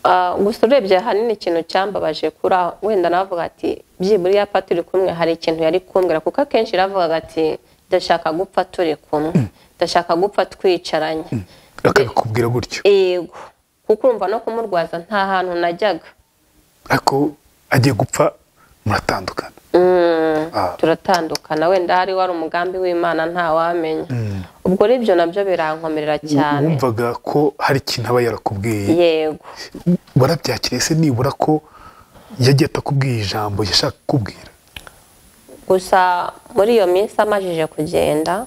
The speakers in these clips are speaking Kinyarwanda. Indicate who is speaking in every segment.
Speaker 1: Ah, gusa urebye ahanini ikintu cyambabaje kuri aho wenda navuga ati byibura iyapa turi kumwe hari ikintu yari kumbwira kuko akenshi yaravugaga ati ndashaka gupfa turi kumwe ndashaka gupfa twicaranye
Speaker 2: akakubwira gutyo
Speaker 1: yego kuko urumva no kumurwaza nta hantu najyaga
Speaker 2: ariko agiye gupfa muratandukana Ah.
Speaker 1: turatandukana wenda hari wari umugambi w'imana ntawamenya ubwo ribyo nabyo birankomerera cyane
Speaker 2: wumvaga ko hari ikintu aba yarakubwiye
Speaker 1: yego
Speaker 2: warabyakiriye se nibura ko yagiye atakubwiye ijambo yashaka kukubwira
Speaker 1: gusa muri iyo minsi amajije kugenda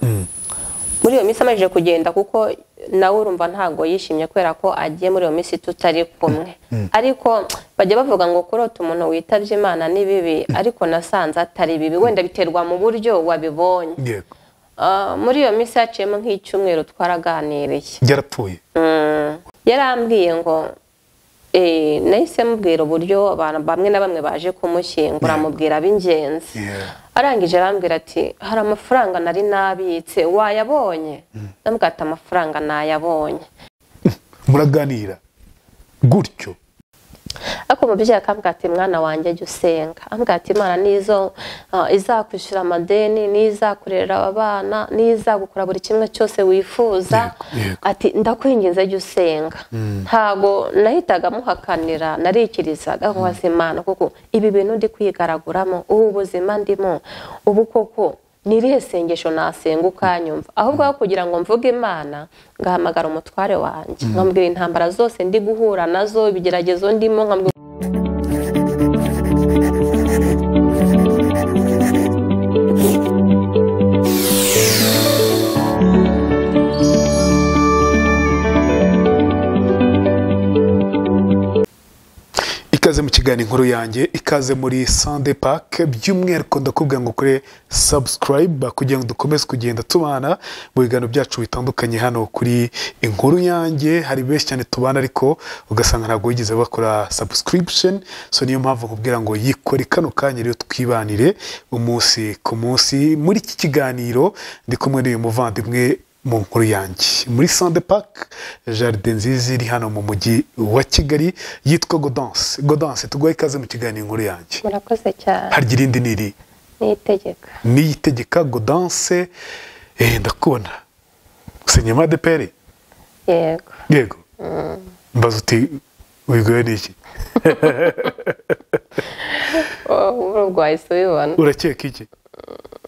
Speaker 1: muri iyo minsi amajije kugenda kuko nawe urumva ntabwo yishimye kubera ko agiye muri iyo minsi tutari kumwe ariko bajya bavuga ngo kurota umuntu witabye imana ni bibi ariko nasanze atari bibi wenda biterwa mu buryo wabibonye
Speaker 2: yego
Speaker 1: Ah, muri iyo minsi haciyemo nk'icyumweru twaraganiriye
Speaker 2: yarapfuye
Speaker 1: Mm. yarambwiye ngo eh, nahise mubwira uburyo abantu bamwe na bamwe baje kumushyingura
Speaker 2: Yeah.
Speaker 1: amubwira ab'ingenzi
Speaker 2: Yeah.
Speaker 1: arangije arambwira ati hari amafaranga nari nabitse wayabonye ndamubwira ati amafaranga nayabonye
Speaker 2: muraganira gutyo
Speaker 1: ariko umubyeyi akambwira ati mwana wanjye jya usenga ambwira ati imana nizo ah, izakwishyura amadeni n'izakurera aba bana n'izagukora buri kimwe cyose wifuza
Speaker 2: Yego, yego.
Speaker 1: ati ndakwinginze jya usenga ntago nahitaga muhakanira narikirizaga nkubaza imana kuko ibi bintu ndi kwigaraguramo ubu buzima ndimo ubu koko ni irihe sengesho nasenga ukanyumva ahubwo aho kugira ngo mvuge imana ngahamagara umutware wanjye nkamubwira intambara zose ndi guhura nazo ibigeragezo ndimo nkamubwira
Speaker 2: ikaze mu kiganiro inkuru yanjye ikaze muri sande pake by'umwihariko ndakubwira ngo ukore sabusikarayiba kugira ngo dukomeze kugenda tubana mu biganiro byacu bitandukanye hano kuri inkuru yanjye hari benshi cyane tubana ariko ugasanga ntabwo wigeze bakora sabusikiribisheni so niyo mpamvu nkubwira ngo yikore kano kanya rero twibanire umunsi ku munsi muri iki kiganiro ndi kumwe n'uyu muvandimwe mu nkuru yanjye muri sande pake jaride nziza iri hano mu mujyi wa kigali yitwa godanse godanse tuguhe ikaze mu kiganiro inkuru yanjye
Speaker 1: murakoze cyane
Speaker 2: harya irindi ni iri
Speaker 1: niyitegeka
Speaker 2: niyitegeka godanse eh, ndakubona senyema de peri
Speaker 1: yego
Speaker 2: yego mbaza uti wigoye n'iki
Speaker 1: ubu rwahise ubibona
Speaker 2: urakeka iki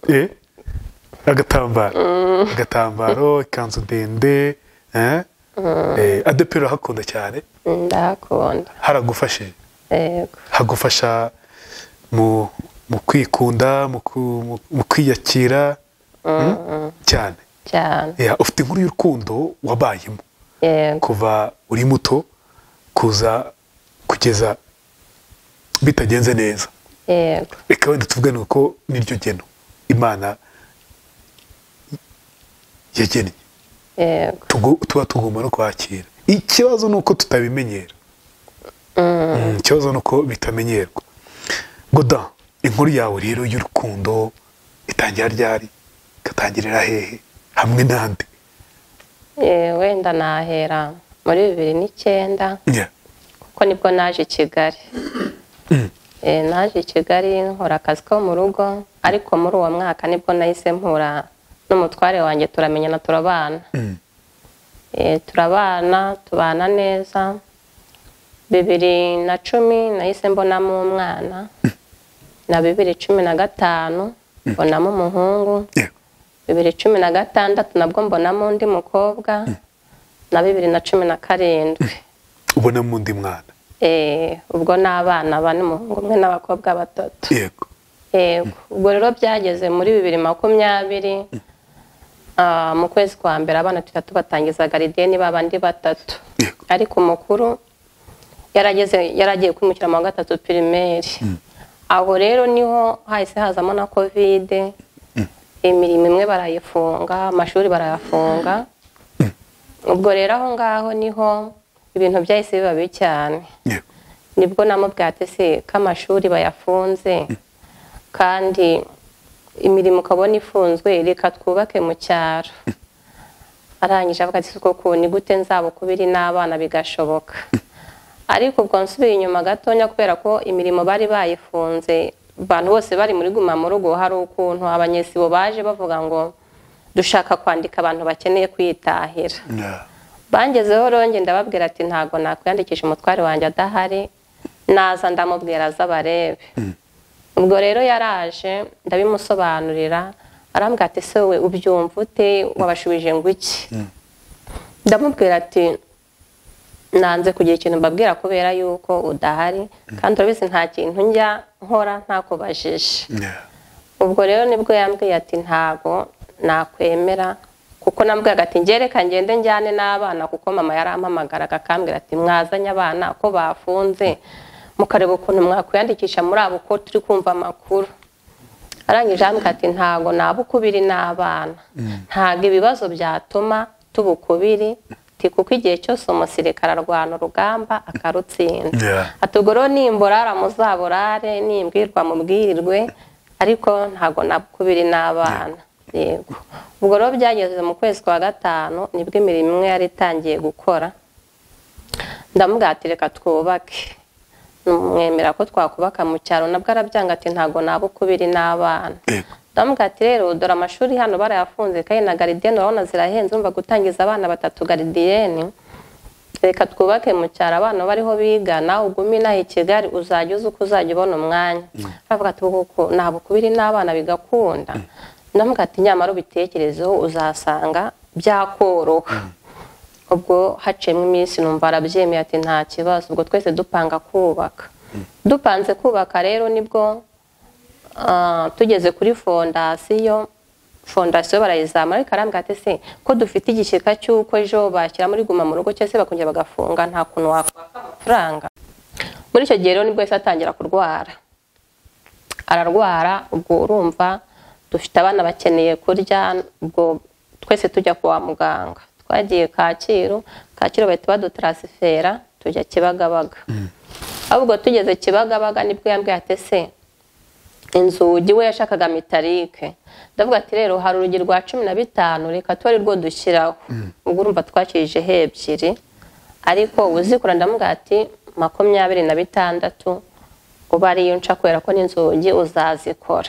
Speaker 2: Eh? agatambaro agatambaro ikanzu ndende eh? Eh, adeperi urahakunda cyane
Speaker 1: ndahakunda
Speaker 2: haragufashije
Speaker 1: yego
Speaker 2: hagufasha mu mu kwikunda mu ku- mu- mu kwiyakira mm? cyane
Speaker 1: cyane
Speaker 2: Yeah, ufite inkuru y'urukundo wabayemo
Speaker 1: yego
Speaker 2: kuva uri muto kuza kugeza bitagenze neza
Speaker 1: yego
Speaker 2: reka wenda tuvugane ko niryo geno imana yagennye
Speaker 1: yego
Speaker 2: Tugu- tuba tugomba no kwakira ikibazo ni uko tutabimenyera Mm, ikibazo ni uko bitamenyerwa goda inkuru yawe rero y'urukundo itangira ryari ikatangirira hehe hamwe n'andi
Speaker 1: Eh, wenda nahera muri bibiri n'icyenda
Speaker 2: Yeah.
Speaker 1: kuko nibwo naje i kigali Eh, naje i kigali nkora akazi ko mu rugo ariko muri uwo mwaka nibwo nahise mpura n'umutware wanjye turamenyana turabana
Speaker 2: Mm.
Speaker 1: Eh, turabana tubana neza bibiri na cumi nahise mbonamo umwana na bibiri cumi na gatanu mbonamo umuhungu
Speaker 2: Yeah.
Speaker 1: bibiri cumi na gatandatu nabwo mbonamo undi mukobwa na bibiri na cumi na karindwi
Speaker 2: ubonamo undi mwana
Speaker 1: Eh, ubwo ni abana bane umuhungu umwe n'abakobwa batatu
Speaker 2: yego
Speaker 1: yego ubwo rero byageze muri bibiri makumyabiri ah, mu kwezi kwa mbere abana tuhita tubatangiza garideni babandi batatu
Speaker 2: Yego.
Speaker 1: ariko umukuru yarageze yaragiye kwimukira mu wa gatatu pirimeri aho rero niho hahise hazamo na kovide imirimo imwe barayifunga amashuri barayafunga ubwo rero aho ngaho niho ibintu byahise biba bibi cyane
Speaker 2: yego
Speaker 1: nibwo namubwira ati se ko amashuri bayafunze kandi imirimo ukabona ifunzwe reka twubake mu cyaro arangije avuga ati koko ni gute nzabukubiri n'abana bigashoboka ariko ubwo nsubiye inyuma gatonya kubera ko imirimo bari bayifunze abantu bose bari muri guma mu rugo hari ukuntu abanyesibo baje bavuga ngo dushaka kwandika abantu bakeneye kwitahira bangezeho ronge ndababwira ati ntabwo nakwiyandikisha umutware wanjye adahari naza ndamubwira aza abarebe ubwo rero yaraje ndabimusobanurira arambwira ati se we ubyumva ute wabashubije ngo iki ndamubwira ati nanze kugira ikintu mbabwira kubera yuko udahari kandi urabizi nta kintu njya nkora ntakubajije ubwo rero nibwo yambwiye ati ntabwo nakwemera kuko nambwiraga ati ngereka ngende njyane n'abana kuko mama yarampamagaraga akambwira ati mwazanye abana ko bafunze mukareba ukuntu mwakwiyandikisha muri abo uko turi kumva amakuru arangije arambwira ati ntabwo nabukubiri n'abana ntabwo ibibazo byatuma tubukubiri ati kuko igihe cyose umusirikare arwana urugamba akarutsinda ubwo rero nimborara muzaburare nimbwirwa mubwirirwe ariko ntabwo nabukubiri n'abana yego ubwo rero byageze mu kwezi kwa gatanu nibwo imirimo imwe yari itangiye gukora ndamubwira reka twubake numwemera ko twakubaka mu cyaro nabwo arabyanga ati ntabwo nabukubiri n'abana ndamubwira ati rero dore amashuri hano barayafunze kandi na garidiyeni urabona zirahenze urumva gutangiza abana batatu garidiyeni reka twubake mu cyaro abana bariho biga nawe ugume inaha i kigali uzajya uzi uko uzajya ubona umwanya aravuga ati kuko ntabwo kubiri n'abana bigakunda ndamubwira ati nyamara ubitekerezeho uzasanga byakoroha ubwo haciyemo iminsi numva arabyemeye ati nta kibazo ubwo twese dupanga kubaka dupanze kubaka rero nibwo tugeze kuri fondasiyo fondasiyo barayizamura ariko arambwira ati se ko dufite igishyika cy'uko ejo bashyira muri guma mu rugo cyangwa se bakongera bagafunga nta kuntu wakwaka amafaranga muri icyo gihe rero nibwo yahise atangira kurwara ararwara ubwo urumva dufite abana bakeneye kurya ubwo twese tujya kwa muganga twagiye kacyiru kacyiru bahita badutaransifera tujya kibagabaga ahubwo tugeze kibagabaga nibwo yambwiye ati se inzugi we yashakaga mitarike ndavuga ati rero hari urugi rwa cumi na bitanu reka tuba rwo dushyiraho ubwo urumva twakirijeho ebyiri ariko uzikora ndavuga ati makumyabiri na bitandatu uba ariyo nca kubera ko n'inzugi uzazikora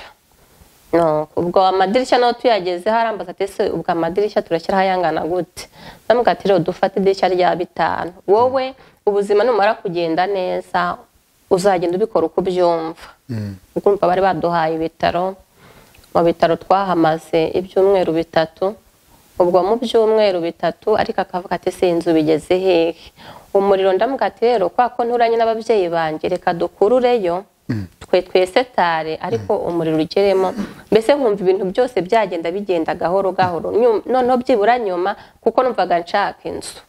Speaker 1: ubwo amadirishya naho tuyagezeho arambaza ati se ubwo amadirishya turashyiraho ayangana gute ndavuga ati rero dufate idirishya rya bitanu wowe ubuzima numara kugenda neza uzagenda ubikora uko ubyumva ukumva bari baduhaye ibitaro mu bitaro twahamaze ibyumweru bitatu ubwo mu byumweru bitatu ariko akavuga ati si inzu bigeze hehe umuriro ndamugati rero kwa ko nturanye n'ababyeyi banjye reka dukurureyo twe twese tare ariko umuriro ugeremo mbese nkumva ibintu byose byagenda bigenda gahoro gahoro noneho byibura nyuma kuko numvaga nshaka inzu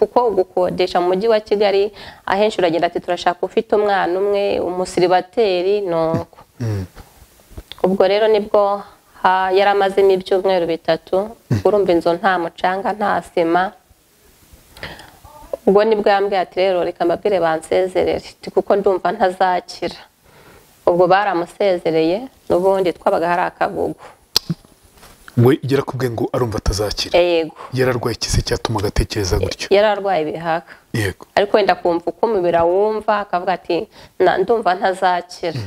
Speaker 1: kuko gukodesha mu mujyi wa kigali ahenshi uragenda ati turashaka ufite umwana umwe umusiribateri nuko ubwo rero nibwo yari amazemo ibyumweru bitatu urumva inzu nta mucanga nta sima ubwo nibwo yambwiye ati rero reka mbabwire bansezerere kuko ndumva ntazakira ubwo baramusezereye n'ubundi twabaga hari akagugu
Speaker 2: we yarakubwiye ngo arumva atazakira
Speaker 1: yego
Speaker 2: yararwaye ikise cyatuma agatekereza gutyo
Speaker 1: yararwaye ibihaka
Speaker 2: yego
Speaker 1: ariko wenda kumva uko umubiri awumva akavuga ati "Na- ndumva ntazakira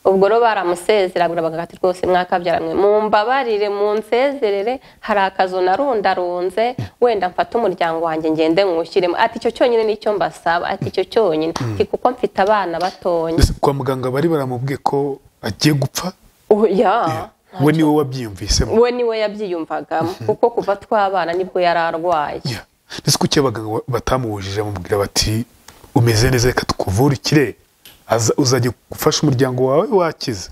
Speaker 1: ubwo rero baramusezera barabaga ati rwose mwakabyara mwe mumbabarire munsezerere hari akazu narundarunze wenda mfate umuryango wanjye ngende nywushyiremo ati icyo cyonyine nicyo mbasaba ati icyo cyonyine Ati, kuko mfite abana batonya
Speaker 2: Mbese kwa muganga bari baramubwiye ko agiye gupfa
Speaker 1: oya
Speaker 2: we niwe wabyiyumvisemo
Speaker 1: we niwe yabyiyumvagamo kuko kuva twabana nibwo yari arwaye
Speaker 2: Yeah. mbese kuki abaganga batamuwujije bamubwira bati umeze neza reka tukuvure ikire aza- uzajya gufasha umuryango wawe wakize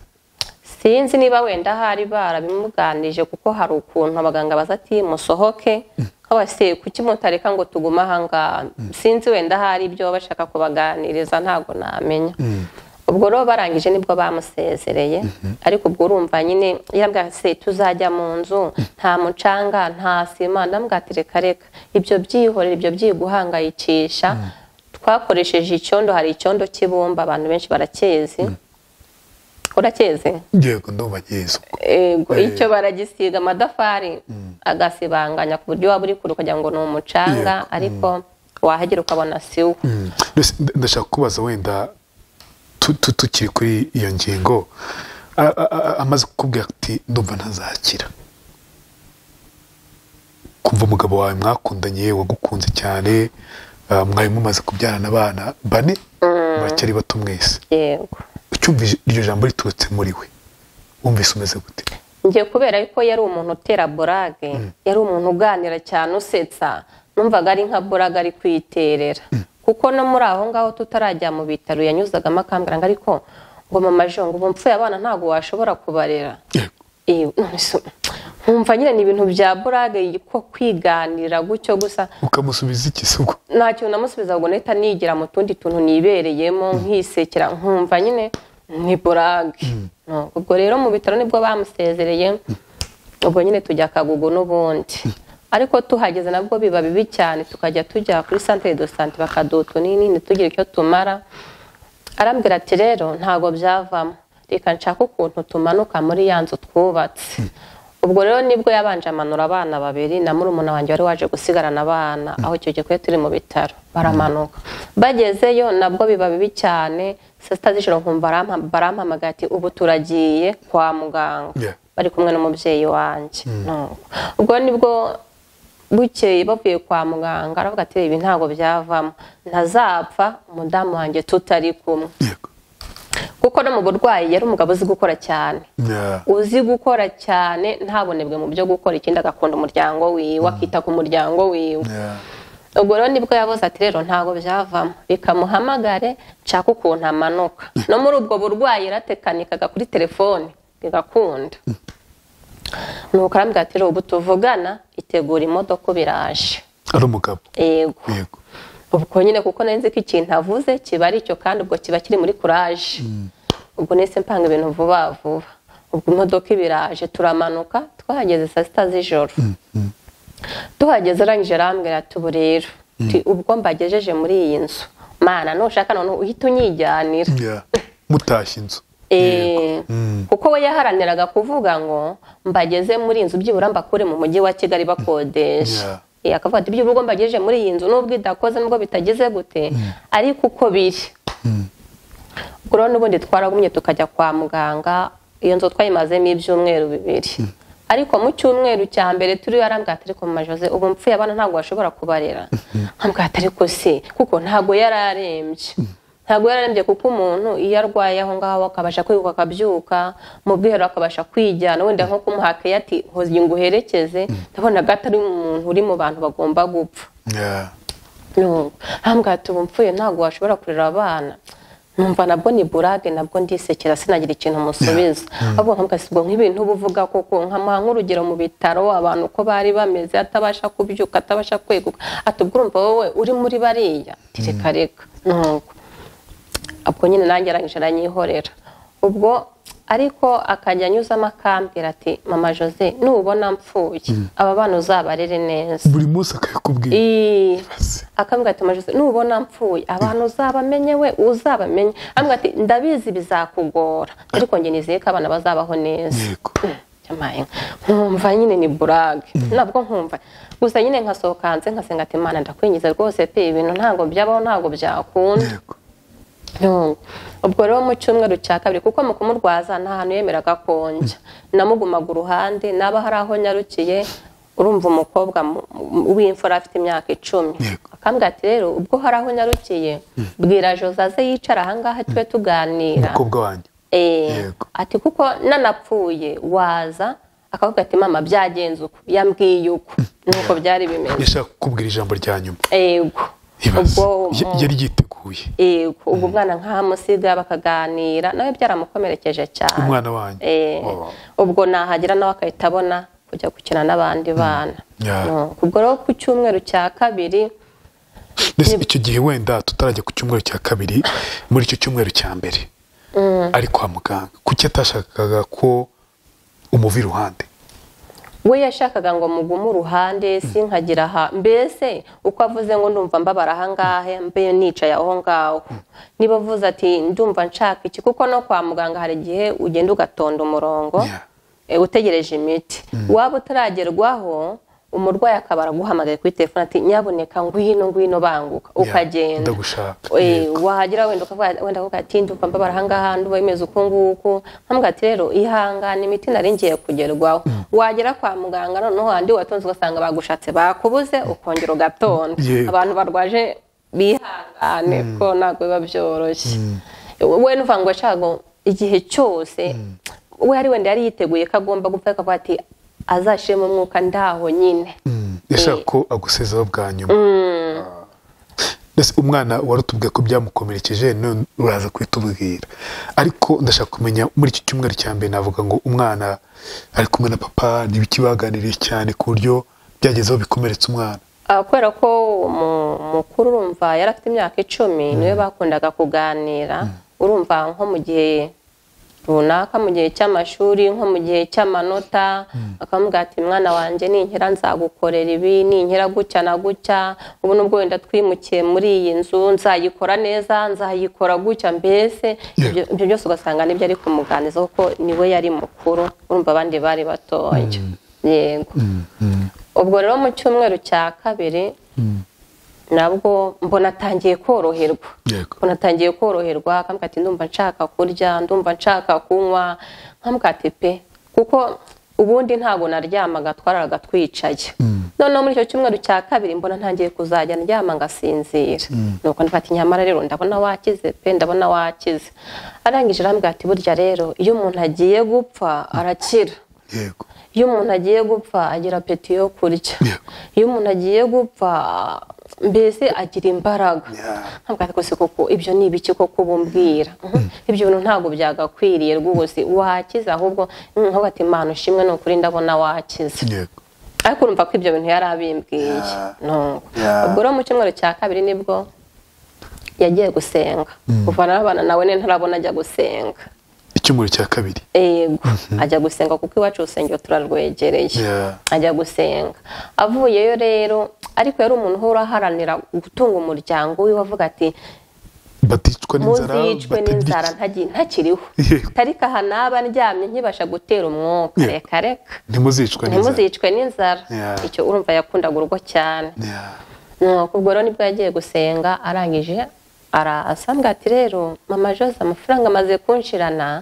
Speaker 1: sinzi niba wenda hari barabimuganije kuko hari ukuntu abaganga baza ati musohoke nk'abaseye kuki mutareka ngo tugume ahangaha sinzi wenda hari ibyo baba bashaka kubaganiriza ntabwo namenya ubwo rero barangije nibwo bamusezereye ariko ubwo urumva nyine yabwira ati, se tuzajya mu nzu nta mucanga nta sima ndamubwira ati reka reka ibyo byihorera ibyo byiguhangayikisha twakoresheje icyondo hari icyondo cy'ibumba abantu benshi baracyezi uracyeze
Speaker 2: yego ndumva nyizo
Speaker 1: Ego, icyo baragisiga amatafari agasibanganya ku buryo waba uri kure ukagira ngo ni umucanga ariko wahagera ukabona si wo
Speaker 2: Mbese nda- ndashaka kubaza wenda tu- tu- tukiri kuri iyo ngingo a- a- a- amaze kukubwira ati ndumva ntazakira kumva umugabo wawe mwakundanye wagukunze cyane ah, mwari mumaze kubyarana abana bane bacyari bato mwese
Speaker 1: yego
Speaker 2: ucyumvise iryo jambo riturutse muri we wumvise umeze gute
Speaker 1: njye kubera ko yari umuntu utera burage yari umuntu uganira cyane usetsa numvaga ari nka burage ari kwiterera kuko no muri aho ngaho tutarajya mu bitaro yanyuzagamo akambwira ngo ariko ngo mama jongo ubu mpfuye abana ntabwo washobora kubarera Eh, none se nkumva nyine ni ibintu bya burage ko kwiganira gutyo gusa
Speaker 2: ukamusubiza iki se ubwo
Speaker 1: nta kintu namusubiza ngo nahita nigira mu tundi tuntu nibereyemo nkisekera nkumva nyine ni burage No, ubwo rero mu bitaro nibwo bamusezereye ubwo nyine tujya kagugu n'ubundi ariko tuhageze nabwo biba bibi cyane tukajya tujya kuri santere do sante bakaduha nini tugira icyo tumara arambwira ati rero ntabwo byavamo reka nshaka ukuntu tumanuka muri ya nzu twubatse ubwo rero nibwo yabanje amanura abana babiri na murumuna wanjye wari waje gusigarana abana aho icyo gihe twari turi mu bitaro baramanuka bagezeyo nabwo biba bibi cyane sasita z'ijoro nkumva barampa- barampamagaye ati ubu turagiye kwa muganga
Speaker 2: Yeah.
Speaker 1: bari kumwe n'umubyeyi wanjye No. ubwo nibwo bukeye bavuye kwa muganga aravuga ati ibi ntabwo byavamo ntazapfa umudamu wanjye tutari kumwe
Speaker 2: yego
Speaker 1: kuko no mu burwayi yari umugabo uzi gukora cyane
Speaker 2: Yeah.
Speaker 1: uzi gukora cyane ntabonebwe mu byo gukora ikindi agakunda umuryango wiwe akita ku muryango wiwe
Speaker 2: Yeah.
Speaker 1: ubwo rero nibwo yabuze ati rero ntabwo byavamo reka muhamagare nshaka ukuntu amanuka no muri ubwo burwayi yaratekanikaga kuri telefone bigakunda nuko arambwira ati rero ubu tuvugana itegura imodoka biraje
Speaker 2: ari umugabo
Speaker 1: yego
Speaker 2: yego
Speaker 1: ubwo nyine kuko nari nzi ko ikintu avuze kiba ari icyo kandi ubwo kiba kiri muri kuraje ubwo nese mpanga ibintu vuba vuba ubwo imodoka ibiraje turamanuka twahageze saa sita z'ijoro tuhageze arangije arambwira ati ubu rero Ti, ubwo mbagejeje muri iyi nzu mana nushaka noneho uhita unyijyanira
Speaker 2: Yeah. mutashye inzu
Speaker 1: Eh, kuko we yaharaniraga kuvuga ngo mbageze muri iyi nzu byibura mbakure mu mujyi wa kigali
Speaker 2: Yeah.
Speaker 1: bakodesha Eh, akavuga ati byibura ubwo mbagejeje muri iyi nzu n'ubwo idakoze n'ubwo bitageze gute ariko uko biri ubwo rero n'ubundi twaragumye tukajya kwa muganga iyo nzu twayimazemo ibyumweru bibiri ariko mu cyumweru cya mbere turi arambwira ati ariko mama Jose ubu mpfuye abana ntabwo washobora kubarera nkambwira ati ariko se kuko ntabwo yari arembye ntabwo yari arembye kuko umuntu iyo arwaye aho ngaho akabasha kwiruka akabyuka mu bwiherero akabasha kwijyana wenda nko kumuha keya ati hozi nguherekeze ndabonaga atari umuntu uri mu bantu bagomba gupfa
Speaker 2: Yeah.
Speaker 1: hambwa ati ubu mpfuye ntabwo washobora kurera abana numva nabwo ni burage nabwo ndisekera sinagira ikintu musubiza ahubwo nkavuga si ubwo nk'ibintu uba uvuga koko nkamuha nk'urugero mu bitaro abantu uko bari bameze atabasha kubyuka atabasha kweguka ati ubwo urumva wowe uri muri bariya Ati, reka reka nuko ubwo nyine nanjye arangije aranyihorera ubwo ariko akajya anyuzamo akambwira ati mama jose nubona mpfuye aba bana uzabarere neza
Speaker 2: buri munsi akabikubwira
Speaker 1: Ii.
Speaker 2: Basi.
Speaker 1: akambwira ati amajose nubona mpfuye abantu uzabamenye we uzabamenye ambwira ati ndabizi bizakugora ariko njye nizeye ko abana bazabaho neza
Speaker 2: yego
Speaker 1: Yamaye. nkumva nyine ni burage nabwo nkumva gusa nyine nkasohoka hanze nkasenga ati imana ndakwinjiza rwose pe ibintu ntabwo byabaho ntabwo byakunda
Speaker 2: yego
Speaker 1: Yungu. ubwo rero mu cyumweru cya kabiri kuko mu kumurwaza nta hantu yemeraga konja namugumaga uruhande naba hari aho nyarukiye urumva umukobwa mu- mu- w'imfura afite imyaka icumi
Speaker 2: Yego.
Speaker 1: akambwira ati rero ubwo hari aho nyarukiye bwira Jose aze yicare ahangaha tube tuganira
Speaker 2: umukobwa wanjye
Speaker 1: Eh,
Speaker 2: Yego.
Speaker 1: ati kuko nanapfuye waza akavuga ati mama byagenze uku yambwiye uku nuko byari bimeze
Speaker 2: yashaka kukubwira ijambo rya nyuma
Speaker 1: yego
Speaker 2: ibaze
Speaker 1: ubwo
Speaker 2: Ya- yari yiteguye
Speaker 1: Yego, ubwo umwana nk'ahamusiga bakaganira nawe byaramukomerekeje cyane
Speaker 2: umwana wanjye
Speaker 1: Eh,
Speaker 2: Oh.
Speaker 1: ubwo nahagera nawe akahita abona kujya gukina n'abandi bana
Speaker 2: Yeah.
Speaker 1: No, ubwo rero ku cyumweru cya kabiri
Speaker 2: ndetse icyo gihe wenda tutarajya ku cyumweru cya kabiri muri icyo cyumweru cya mbere ari kwa muganga kuki atashakaga ko umuva iruhande
Speaker 1: we yashakaga ngo mugume uruhande sinkagira aha mbese uko avuze ngo ndumva mbabara ahangahe mbe nicaye aho ngaho niba avuze ati ndumva nshaka iki kuko no kwa muganga hari igihe ugenda ugatonda umurongo
Speaker 2: Yeah.
Speaker 1: eh, utegereje imiti waba utaragerwaho umurwayi akaba araguhamagaye kuri telefone ati nyaboneka ngwino ngwino banguka ukagenda
Speaker 2: ndagushaka
Speaker 1: Eh,
Speaker 2: yego.
Speaker 1: wahagera wenda ukavuga- wenda kuvuga ati nduka mbabara ahangaha nduba imeze uku nguku nkambwira ati rero ihangane imiti nari ngiye kugerwaho wagera kwa muganga noneho handi watonze ugasanga bagushatse bakubuze ukongera ugatonda
Speaker 2: Yego.
Speaker 1: abantu barwaje bihangane ko ntabwo biba byoroshye we nuvuga ngo ashaka ngo igihe cyose we ari wenda yari yiteguye ko agomba gupfa akavuga ati azashiremo umwuka ndaho nyine
Speaker 2: Mm, yashaka ko agusezeho bwa nyuma Ah. Mbese umwana warutubwiye ko byamukomerekeje none uraza kuhita ubwira ariko ndashaka kumenya muri iki cyumweru cya mbere navuga ngo umwana ari kumwe na papa ntibiki baganiriye cyane ku buryo byagezeho bikomeretsa umwana
Speaker 1: Ah, kubera ko umu- mukuru urumva yari afite imyaka icumi niwe bakundaga kuganira urumva nko mu gihe runaka mu gihe cy'amashuri nko mu gihe cy'amanota akamubwira ati mwana wanjye ninkera nzagukorera ibi ninkera gutya na gutya ubu nubwo wenda twimukiye muri iyi nzu nzayikora neza nzayikora gutya mbese
Speaker 2: Yego.
Speaker 1: ibyo ibyo byose ugasanga nibyo ari kumuganiriza kuko niwe yari mukuru urumva abandi bari batoya yego ubwo rero mu cyumweru cya kabiri nabwo mbona atangiye koroherwa
Speaker 2: yego
Speaker 1: mbona atangiye koroherwa akambwira ati ndumva nshaka kurya ndumva nshaka kunywa nkambwira ati pe kuko ubundi ntabwo naryamaga twararaga twicaye noneho muri icyo cyumweru cya kabiri mbona ntangiye kuzajya ndyama ngasinzira nuko ndafata inyamara rero ndabona wakize pe ndabona wakize arangije arambwira ati burya rero iyo umuntu agiye gupfa arakira
Speaker 2: yego
Speaker 1: iyo umuntu agiye gupfa agira apeti yo kurya
Speaker 2: Yego.
Speaker 1: iyo umuntu agiye gupfa mbese agira imbaraga
Speaker 2: Yeah.
Speaker 1: ntabwo atwese koko ibyo ni ibiki koko ubumbwira Mhm. ibyo bintu ntabwo byagakwiriye rwose wakize ahubwo mm, nkavuga ati imana ushimwe ni ukuri ndabona wakize
Speaker 2: yego
Speaker 1: ariko urumva ko ibyo bintu yari abimbwiye
Speaker 2: Yeah.
Speaker 1: nuko
Speaker 2: Yeah.
Speaker 1: ubwo rero mu cyumweru cya kabiri nibwo yagiye gusenga kuvana n'abana nawe ne ntarabona ajya gusenga
Speaker 2: icyumweru cya kabiri
Speaker 1: ego ajya gusenga kuko iwacu urusengero turarwegereye
Speaker 2: Yeah.
Speaker 1: ajya gusenga avuyeyo rero ariko yari umuntu uhora aharanira gutunga umuryango we wavuga ati
Speaker 2: baticwa n'inzara
Speaker 1: muzicwe
Speaker 2: batabyica-
Speaker 1: n'inzara ntagi- ntakiriho
Speaker 2: Yego.
Speaker 1: tariko aha naba ndyamye nkibasha gutera umwuka
Speaker 2: Yego.
Speaker 1: reka reka
Speaker 2: ntimuzicwa n'inzara
Speaker 1: ntimuzicwe n'inzara
Speaker 2: Yeah.
Speaker 1: icyo urumva yakundaga urugo cyane
Speaker 2: Yeah.
Speaker 1: nuko ubwo rero nibwo yagiye gusenga arangije arasambwa ati rero mama jose amafaranga amaze kunshirana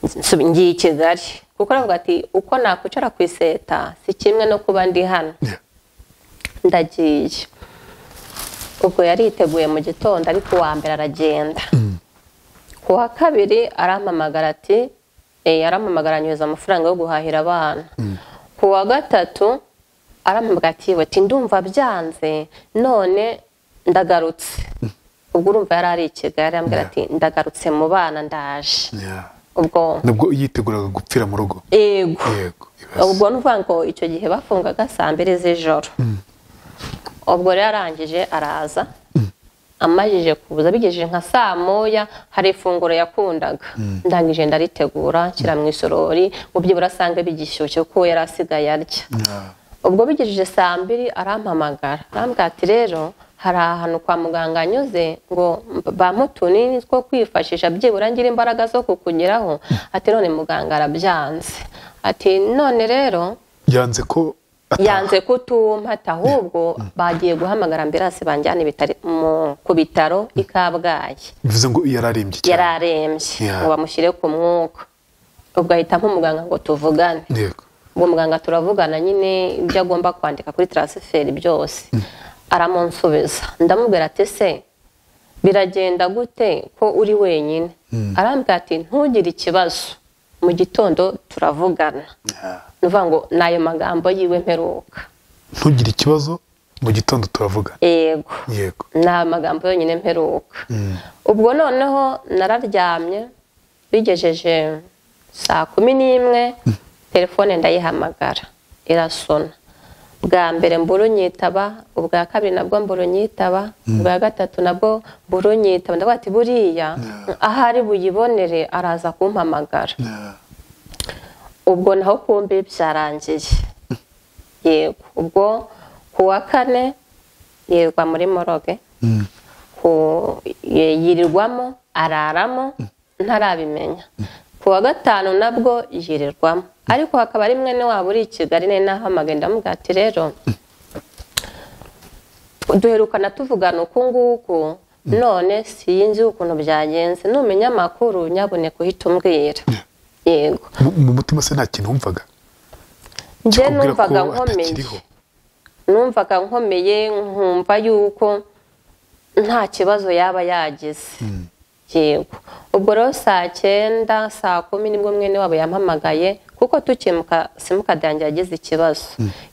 Speaker 1: nsu- ngiye i kigali kuko aravuga ati uko nakwicara ku iseta si kimwe no kuba ndi hano
Speaker 2: Yeah.
Speaker 1: ndagiye ubwo yariteguye mu gitondo ariko uwa mbere aragenda ku wa kabiri arampamagara ati eh, arampamagara anyohereza amafaranga yo guhahira abana ku wa gatatu arampamagara ati yewe ati ndumva byanze none ndagarutse ubwo urumva yari ari i kigali arambwira ati ndagarutse mu bana ndaje
Speaker 2: Yeah.
Speaker 1: ubwo
Speaker 2: nubwo yiteguraga gupfira mu rugo
Speaker 1: ego
Speaker 2: yego
Speaker 1: ubwo ni ukuvuga ngo icyo gihe bafungaga saa mbiri z'ijoro ubwo rero arangije araza amajije kuza bigejeje nka saa moya hari ifunguro yakundaga ndangije ndaritegura nshyira mu isorori mu byibura asanga bigishyushye kuko we yari asigaye arya
Speaker 2: Yeah.
Speaker 1: ubwo bigejeje saa mbiri arampamagara arambwira ati rero hari ahantu kwa muganga anyuze ngo bampe utunini two kwifashisha byibura ngira imbaraga zo kukugeraho ati none muganga arabyanze ati none rero
Speaker 2: yanze ko ataha.
Speaker 1: yanze kutumpata ahubwo bagiye guhamagara ambiranse banjyana ibitaro- mu- ku bitaro i kabgayi
Speaker 2: bivuze ngo yari arembye
Speaker 1: yari
Speaker 2: cyane
Speaker 1: arembye
Speaker 2: Yeah.
Speaker 1: ngo bamushyire ku mwuka ubwo ahita nk'umuganga ngo tuvugane
Speaker 2: yego
Speaker 1: ubwo muganga turavugana nyine ibyo agomba kwandika kuri taransiferi byose aramunsubiza ndamubwira ati se biragenda gute ko uri wenyine arambwira ati ntugire ikibazo mu gitondo turavugana ni ukuvuga ngo ni ayo magambo yiwe mperuka
Speaker 2: ntugire ikibazo mu gitondo turavugana
Speaker 1: yego
Speaker 2: yego
Speaker 1: ni amagambo yonyine mperuka ubwo noneho nararyamye bigejeje saa kumi n'imwe telefone ndayihamagara irasona bwa mbere mburunyitaba ubwa kabiri nabwo mburunyitaba ubwa gatatu nabwo mburunyitaba ndavuga ati buriya ahari buyibonere araza kumpamagara ubwo naho kumbi byarangiye yego ubwo ku wa kane yirirwa muri moroge ku- ye- yirirwamo araramo ntarabimenya ku wa gatanu nabwo yirirwamo ariko hakaba ari mwene wabo uri i kigali nawe nahamagaye ndamubwira ati rero duherukana tuvugana uku nguku none sinzi ukuntu byagenze numenya amakuru nyaboneka uhita umbwira yego
Speaker 2: Mu- mu mutima se nta kintu wumvaga
Speaker 1: njye
Speaker 2: kikubwira ko
Speaker 1: numvaga nkomeye
Speaker 2: atakiriho.
Speaker 1: numvaga nkomeye nkumva yuko nta kibazo yaba yagize yego ubwo rero saa cyenda saa kumi nibwo mwene wabo yampamagaye kuko tukimuka simukadi yanjye yagize ikibazo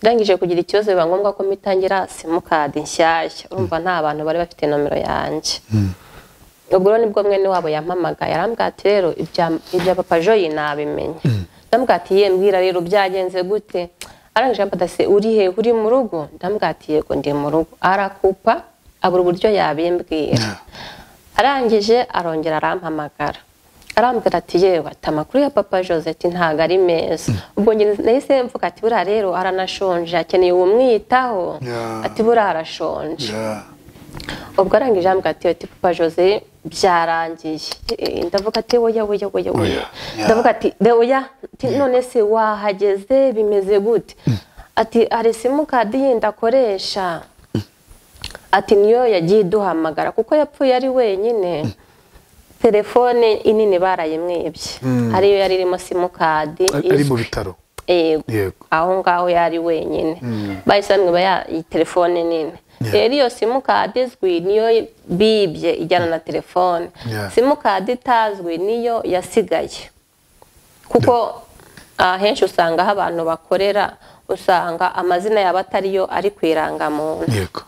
Speaker 1: irangije kugira ikibazo biba ngombwa ko mitangira simukadi nshyashya urumva nta bantu bari bafite nomero yanjye ubwo rero nibwo mwene wabo yampamagaye arambwira ati rero ibya ibya papa joyi nabimenya ndamubwira ati ye mbwira rero byagenze gute arangije aramubwira ati uri he uri mu rugo ndamubwira ati yego ndi mu rugo arakupa abura uburyo yabimbwira arangije arongera arampamagara arambwira ati yewe ati amakuru ya papa josette ntabwo ari meza ubwo njye nahise mvuga ati buriya rero aranashonje akeneye uwumwitaho
Speaker 2: Yeah.
Speaker 1: ati buriya arashonje
Speaker 2: Yeah.
Speaker 1: ubwo arangije ambwira ati ati papa jose byarangiye Eh, ndavuga ati oya oya oya oya
Speaker 2: Oya, ya.
Speaker 1: ndavuga ati "De oya ati, none se wahageze bimeze gute ati hari simukadi yindi akoresha ati niyo yagiye iduhamagara kuko yapfuye ari wenyine telefone inini barayimwibye ariyo yari irimo simukadi
Speaker 2: Ari- ari mu bitaro Yego.
Speaker 1: yego aho ngaho yari wenyine bahise bamwiba ya iyi telefone nini
Speaker 2: Yeah.
Speaker 1: rero iyo simukadi izwi niyo bibye ijyana na telefone
Speaker 2: Yeah.
Speaker 1: simukadi itazwi niyo yasigaye kuko ahenshi usanga aho abantu bakorera usanga amazina yabo atariyo ari ku irangamuntu
Speaker 2: yego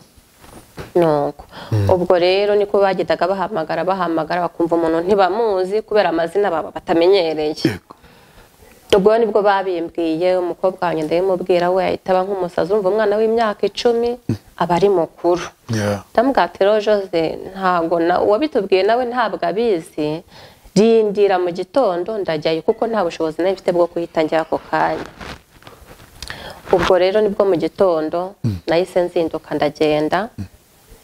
Speaker 1: nuko ubwo rero niko bagendaga bahamagara bahamagara bakumva umuntu ntibamuzi kubera amazina baba batamenyereye
Speaker 2: yego
Speaker 1: ubwo nibwo babimbwiye umukobwa wanjye ndabimubwira we ahita aba nk'umusazi urumva umwana w'imyaka icumi aba ari mukuru
Speaker 2: Yeah.
Speaker 1: ndamubwira ati rero jose ntabwo na- uwabitubwiye nawe ntabwo abizi rindira mu gitondo ndajyayo kuko nta bushobozi nawe mfite bwo kuhita njya ako kanya ubwo rero nibwo mu gitondo nahise nzinduka ndagenda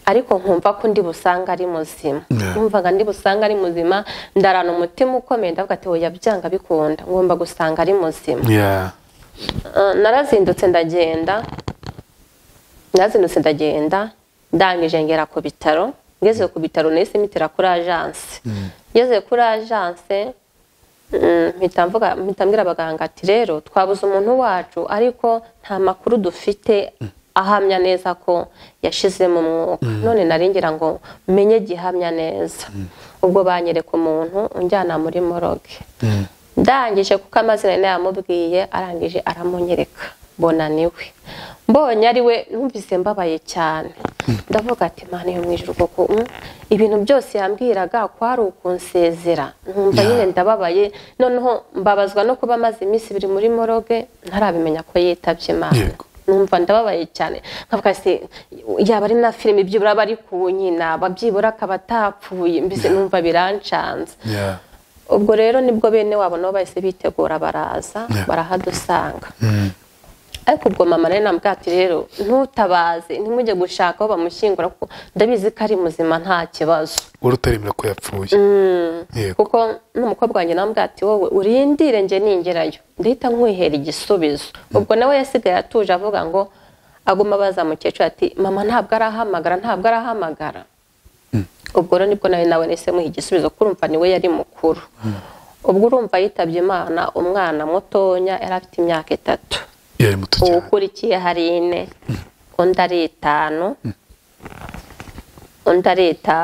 Speaker 1: ariko nkumva ko ndi busange ari muzima
Speaker 2: Yeah.
Speaker 1: numvaga ndi busange ari muzima ndarana umutima ukomeye ndavuga ati oya byanga bikunda ngomba gusanga ari muzima
Speaker 2: Yeah.
Speaker 1: Uh, narazindutse ndagenda narazindutse ndagenda ndangije ngera ku bitaro ngeze ku bitaro nahise mitira kuri agence ngeze kuri agence mm, mpita mvuga- mpita mbwira abaganga ati rero twabuze umuntu wacu ariko nta makuru dufite ahamya neza ko yashizemo umwuka none nari ngira ngo menye gihamya neza ubwo banyereka umuntu unjyana muri moroge ndangije kuko amazina yari yamubwiye arangije aramunyereka mbona niwe mbonye ari we numvise mbabaye cyane ndavuga ati mpano yo mu ijuru kuko mm, ibintu byose yambwiraga kwari ukunsezera nkumva
Speaker 2: Yeah.
Speaker 1: nyine ndababaye noneho mbabazwa no kuba amaze iminsi ibiri muri moroge ntarabimenya ko yitabye imana
Speaker 2: Yego.
Speaker 1: numva ndababaye cyane nkavuga se yaba ari na filime byibura aba ari ku nyina babyibura akaba atapfuye mbese numva birancanze
Speaker 2: Yeah.
Speaker 1: ubwo rero nibwo bene wabo nabo bahise bitegura baraza
Speaker 2: Yeah.
Speaker 1: barahadusanga ariko ubwo mama rero namubwira ati rero ntutabaze ntimujye gushaka aho bamushyingura kuko ndabizi ko ari muzima nta kibazo
Speaker 2: wari utaremera ko yapfuye yego
Speaker 1: kuko n'umukobwa wanjye namubwira ati wowe urindire njye ningerayo ndahita nkwihera igisubizo ubwo nawe yasigaye atuje avuga ngo aguma abaza mukecuru ati mama ntabwo arahamagara ntabwo arahamagara ubwo rero nibwo nawe nawe nahise muha igisubizo kurumva niwe yari mukuru ubwo urumva yitabye imana umwana mutonya yari afite imyaka itatu
Speaker 2: yari muto cyane
Speaker 1: uwukurikiye hari ine undi ari itanu undi ari ita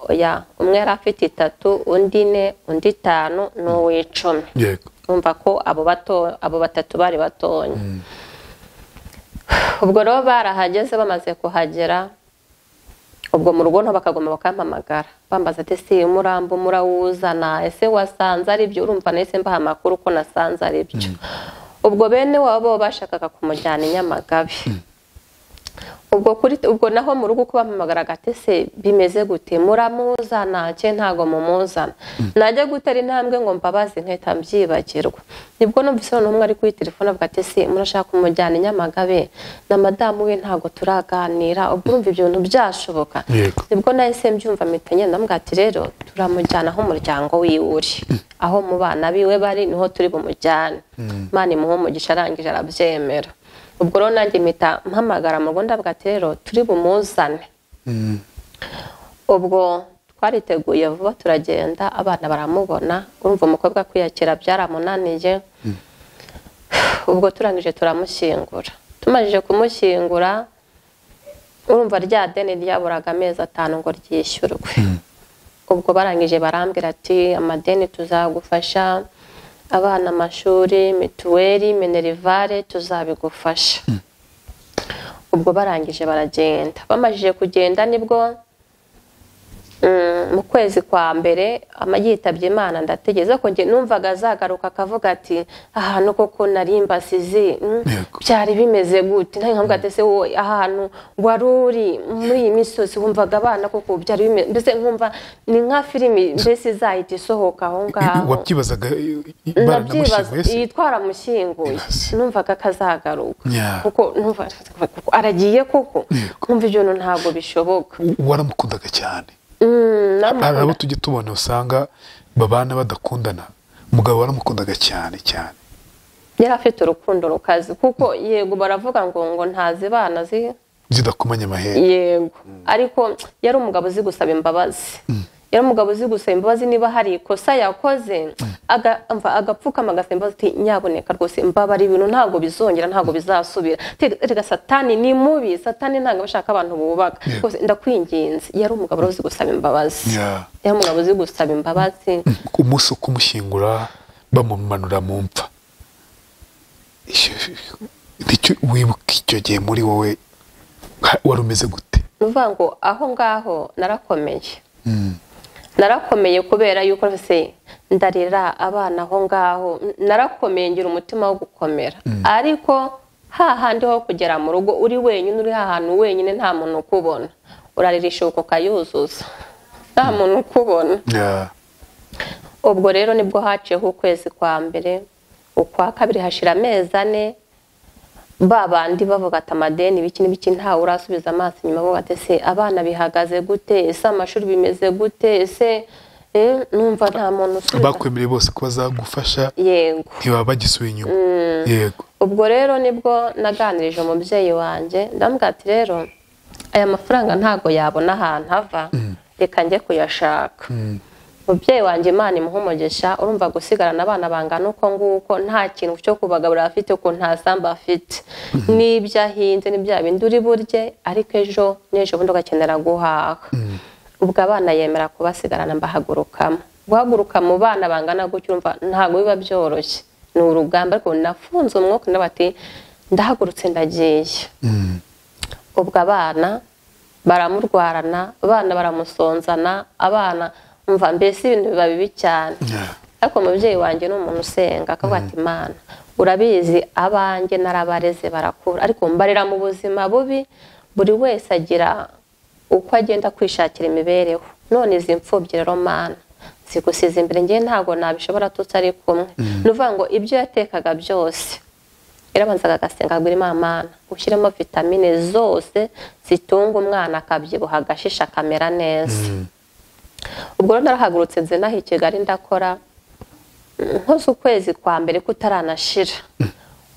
Speaker 1: oya umwe yari afite itatu undi ine undi itanu n'uw'icumi
Speaker 2: yego
Speaker 1: urumva ko abo bato abo batatu bari batonya ubwo rero barahageze bamaze kuhagera ubwo mu rugo nto bakagoma bakampamagara bambaza ati si umurambo murawuzana ese wasanze ari byo urumva nahise mbaha amakuru ko nasanze ari byo ubwo bene wabo bashakaga kumujyana i nyamagabe ubwo kuri ubwo naho mu rugo uko bampamagaraga ati se bimeze gute muramuzana nce ntago mumuzana najya gutera intambwe ngo mbabaze nkahita mbyibagirwa nibwo numvise noneho umwe ari kuri telefone avuga ati se murashaka kumujyana i nyamagabe na madamu we ntago turaganira ubwo urumva ibintu byashoboka
Speaker 2: Yego.
Speaker 1: nibwo nahise mbyumva mpita ngenda mbwira ati rero turamujyana aho umuryango wiwe uri aho mu bana biwe bari niho turi bumujyane imana imuhe umugisha arangije arabyemera ubwo rero nanjye mpita mpamagara mu rugo ndavuga ati rero turi bumuzane
Speaker 2: Mm.
Speaker 1: ubwo twariteguye vuba turagenda abana baramubona urumva umukobwa kwiyakira byaramunaniye ubwo turangije turamushyingura tumaze kumushyingura urumva rya deni ryaburaga amezi atanu ngo ryishyurwe ubwo barangije barambwira ati amadeni tuzagufasha abana amashuri mituweli minerivare tuzabigufasha ubwo barangije baragenda bamajije kugenda nibwo mm, mu kwezi kwa mbere ama- yitabye imana ndategereza ko njye numvaga azagaruka akavuga ati ahantu koko nari mbasizi mm,
Speaker 2: Yego.
Speaker 1: byari bimeze gute nta nkavuga ati se wowe ahantu wari uri muri iyi misozi wumvaga abana koko byari bimeze mbese nkumva ni nka filimi mbese izahita isohoka aho ngaho
Speaker 2: wabyibazaga
Speaker 1: nabyibaza
Speaker 2: baranamushyinguye se
Speaker 1: yitwara amushyinguye
Speaker 2: Yes.
Speaker 1: numvaga ko azagaruka
Speaker 2: Yeah.
Speaker 1: kuko numva kuko aragiye koko
Speaker 2: Yego.
Speaker 1: numva ibintu ntabwo bishoboka
Speaker 2: waramukundaga cyane
Speaker 1: Mm,
Speaker 2: hari
Speaker 1: namukunda.
Speaker 2: abo tujya tubona usanga babana badakundana umugabo waramukundaga cyane cyane
Speaker 1: yari afite urukundo rukaze kuko yego baravuga ngo ngo ntazi bana zi
Speaker 2: zidakomanya amahera
Speaker 1: yego ariko yari umugabo uzi gusaba imbabazi yari umugabo uzi gusaba imbabazi niba hari ikosa yakoze aga- umva, agapfukama agasaba imbabazi ati nyaboneka rwose mbabara ibintu ntabwo bizongera ntabwo bizasubira Te- erega satani ni mubi satani ntabwo aba ashaka abantu bubaka
Speaker 2: Yeah.
Speaker 1: rwose ndakwinginze yari umugabo wari uzi gusaba imbabazi
Speaker 2: Yeah.
Speaker 1: yari umugabo uzi gusaba imbabazi
Speaker 2: umunsi wo kumushyingura bamumanura mu mva Icyo- nicyo- wibuka icyo gihe muri wowe ha- wari umeze gute
Speaker 1: ni ukuvuga ngo aho ngaho narakomeye narakomeye kubera yuko se ndarira abana aho ngaho narakomeye ngira umutima wo gukomera ariko hahandi ho kugera mu rugo uri wenyine uri hahantu wenyine nta muntu ukubona urarira ishuko ukayuzuza nta muntu ukubona
Speaker 2: Yeah.
Speaker 1: ubwo rero nibwo haciyeho ukwezi kwa mbere ukwa kabiri hashira amezi ane ba bandi bavuga ati amadeni ibiki n'ibiki ntawe urasubiza amaso inyuma bavuga ati se abana bihagaze gute ese amashuri bimeze gute ese eh, numva nta muntu usubiza
Speaker 2: bakwemereye bose ko bazagufasha
Speaker 1: yego
Speaker 2: ntibaba bagisuye inyuma yego
Speaker 1: ubwo rero nibwo naganirije umubyeyi wanjye ndamubwira ati rero aya mafaranga ntabwo yabona ahantu ava reka njye kuyashaka umubyeyi wanjye imana imuha umugisha urumva gusigarana abana bangana uko nguko nta kintu cyo kubagaburira afite uko nta sambu afite n'ibyo ahinze n'ibya bindi uri burye ariko ejo n'ejo bundi ugakenera guhaha ubwo abana yemera kubasigarana mbahagurukamo guhaguruka mu bana bangana gutyo urumva ntabwo biba byoroshye ni urugamba ariko nafunze umwuka ndabati ndahagurutse ndagiye
Speaker 2: Mm.
Speaker 1: ubwo abana baramurwarana abana baramusonzana abana mva mbese ibintu biba bibi cyane
Speaker 2: Yeah.
Speaker 1: ariko umubyeyi wanjye ni umuntu usenga akavuga ati imana urabizi abanjye narabareze barakura ariko mbarira mu buzima bubi buri wese agira uko agenda kwishakira imibereho none izi mfubyi rero mana zigusize imbere ngewe ntabwo nabishobora tutari kumwe ni ukuvuga ngo ibyo yatekaga byose yarabanzaga agasenga agura imana Mana, ushyiremo vitamine zose zitunga umwana akabyibuha agashisha akamera neza ubwo rero narahagurutse nze naho i kigali ndakora nkoze ukwezi kwa mbere kutaranashira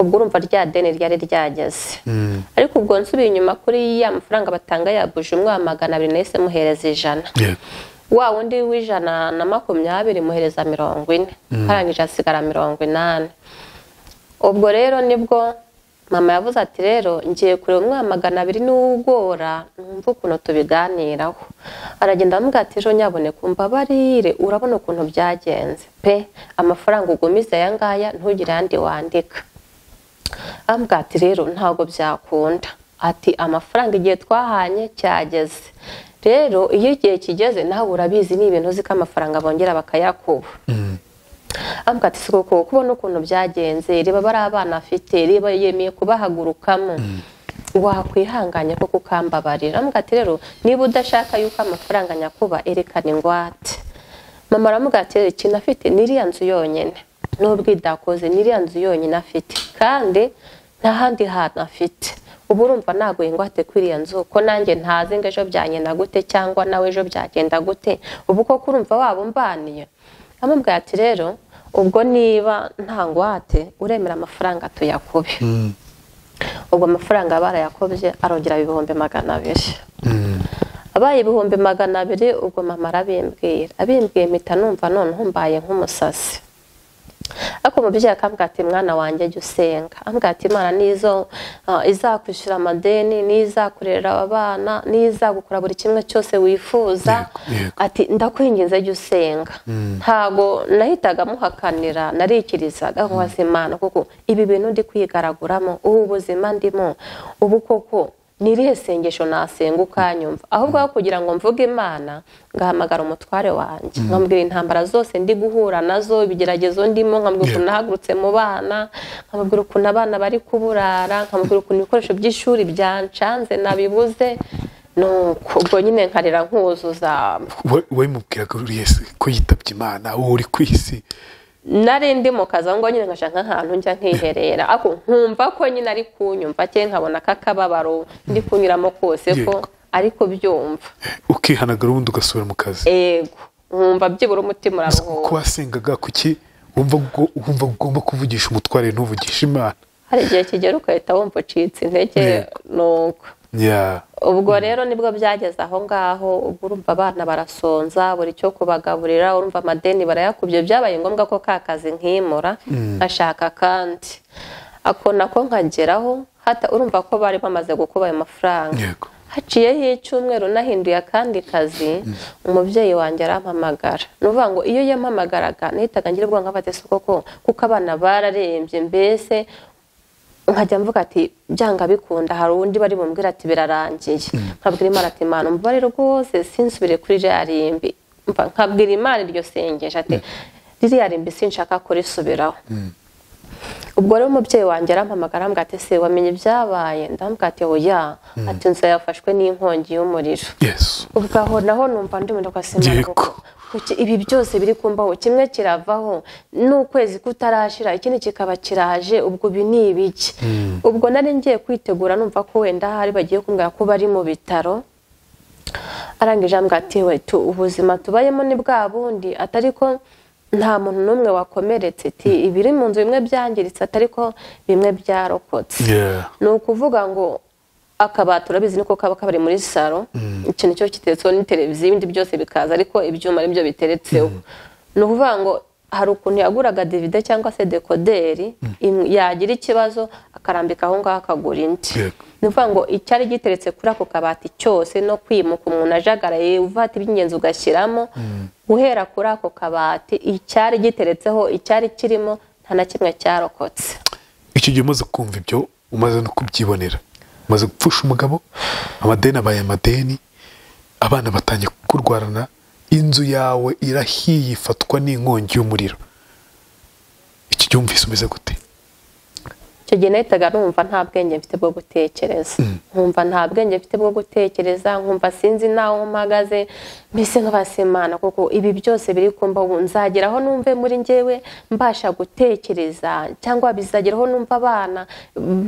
Speaker 1: ubwo urumva rya deni ryari ryageze ariko ubwo nsubiye inyuma kuri ya mafaranga batanga ya buji umwana magana abiri nahise muhereza ijana
Speaker 2: Yego.
Speaker 1: wa wundi w'ijana na makumyabiri muhereza mirongo ine arangije asigara mirongo inani ubwo rero nibwo mama yavuze ati rero ngiye kureba umwana magana abiri n'ugora numva ukuntu tubiganiraho aragenda amubwira ati ejo nyaboneka umbabarire urabona ukuntu byagenze pe amafaranga ugumiza aya ngaya ntugire ayandi wandika ambwira ati rero ntabwo byakunda ati amafaranga igihe twahanye cyageze rero iyo igihe kigeze nawe urabizi ni ibintu uzi ko amafaranga bongera bakayakuba ambwira ati si koko kubona ukuntu byagenze reba bari abana afite reba yemeye kubahagurukamo wakwihanganya kuko ukambabarira aramubwira ati rero niba udashaka yuko amafaranga nyakuba erekana ingwate mama aramubwira ati rero ikintu afite n'iriya nzu yonyine n'ubwo idakoze n'iriya nzu yonyine afite kandi nta handi hantu afite ubu urumva ntabwo ingwate kuri iyo nzu ko nanjye ntazi ngo ejo byagenda gute cyangwa nawe ejo byagenda gute ubu koko urumva waba umbaniye aramubwira ati rero ubwo niba nta ngwate uremera amafaranga tuyakube ubwo amafaranga barayakobye arongera ibihumbi magana abiri abaye ibihumbi magana abiri ubwo mama arabimbwira abimbwiye mpita numva none humbaye nk'umusazi ariko umubyeyi akambwira ati mwana wanjye jya usenga ambwira ati imana nizo izakwishyura amadeni n'izakurera abana n'izagukora buri kimwe cyose wifuza ati ndakwingiza jya usenga ntabwo nahitaga muhakanira narikirizaga nkubaza imana kuko ibi bintu ndi kwigaraguramo ubu buzima ndimo ubu koko n'irihe sengesho nasenga ukanyumva ahubwo aho kugira ngo mvuge imana ngahamagara umutware wanjye nkamubwira intambara zose ndi guhura nazo ibigeragezo ndimo nkamubwira ukuntu nahagurutse mu bana nkamubwira ukuntu abana bari kuburara nkamubwira ukuntu ibikoresho by'ishuri byancanze nabibuze nuko ubwo nyine nkarira nkuzuza
Speaker 2: we mubwiraga buri wese ko yitabye imana wowe uri ku isi
Speaker 1: nari ndi mu kazi aho ngaho nyine nkashaka nk'ahantu njya nkiherera ariko nkumva ko nyine ari kunyumva cyangwa nkabona akakababaro ndi kunyuramo kose ko ari kubyumva
Speaker 2: ukihanagura ubundi ugasubira mu kazi
Speaker 1: yego nkumva byibura umutima uraruhuka
Speaker 2: ko wasengaga kuki wumva ubwo- wumva ugomba kuvugisha umutware ntuvugishe imana
Speaker 1: hari igihe kigera ugahita wumva ucitse intege
Speaker 2: Yego.
Speaker 1: nuko
Speaker 2: ya
Speaker 1: ubwo rero nibwo byageze aho ngaho ubwo urumva abana barasonza buri cyo kubagaburira urumva amadeni barayakubye byabaye ngombwa ko ka kazi nkimura nkashaka akandi ako nako nkageraho hata urumva ko bari bamaze gukuba ayo mafaranga
Speaker 2: yego
Speaker 1: haciyeho icyumweru nahinduye akandi kazi umubyeyi wanjye arampamagara ni ukuvuga ngo iyo yampamagaraga nahitaga ngira ubwonko nkafata isuku ko kuko abana bararembye mbese nkajya mvuga ati byanga bikunda hari undi bari bumbwira ati birarangiye nkabwira imana ati imana umubare rwose sinsubire kuri ririya rimbi Mva nkabwira imana iryo sengesho ati ririya rimbi sinshaka kurisubiraho ubwo rero umubyeyi wanjye arampamagara ambwira ati se wamenye ibyabaye ndamubwira ati oya ati inzu yafashwe n'inkongi y'umuriro
Speaker 2: yesu
Speaker 1: ubwo aho naho numva ndi mu simana
Speaker 2: Yego.
Speaker 1: koko Kuki ibi byose biri kumbaho kimwe kiravaho n'ukwezi kutarashira ikindi kikaba kiraje ubwo ibi ni ibiki ubwo nari ngiye kwitegura numva ko wenda hari bagiye kumbwira ko bari mu bitaro arangije ambwira ati we tu- ubuzima tubayemo ni bwa bundi atari ko nta muntu n'umwe wakomeretse ati ibiri mu nzu bimwe byangiritse atari ko bimwe byarokotse
Speaker 2: ya
Speaker 1: ni ukuvuga ngo akabati urabizi niko kaba kabari muri salo ikintu cyo giteretseho ni televiziyo ibindi byose bikaza ariko ibyuma aribyo biteretseho ni ukuvuga ngo hari ukuntu yaguraga divide cyangwa se dekoderi im- yagira ikibazo akarambika aho ngaho akagura indi
Speaker 2: Yego.
Speaker 1: ni ukuvuga ngo icyari giteretse kuri ako kabati cyose no kwimuka umuntu ajagaraye uvata iby'ingenzi ugashyiramo guhera kuri ako kabati icyari giteretseho icyari kirimo nta na kimwe cyarokotse
Speaker 2: icyo gihe umaze kumva ibyo umaze no kubyibonera umaze gupfusha umugabo amadeni abaye amadeni abana batangiye kurwarana inzu yawe irahiye ifatwa n'inkongi y'umuriro iki gihe wumvise umeze gute
Speaker 1: icyo gihe nahitaga numva nta bwenge mfite bwo gutekereza nkumva nta bwenge mfite bwo gutekereza nkumva sinzi n'aho mpagaze mbese nk'abasemana kuko ibi byose biri kumba ubu nzageraho numve muri njyewe mbasha gutekereza cyangwa bizageraho numva abana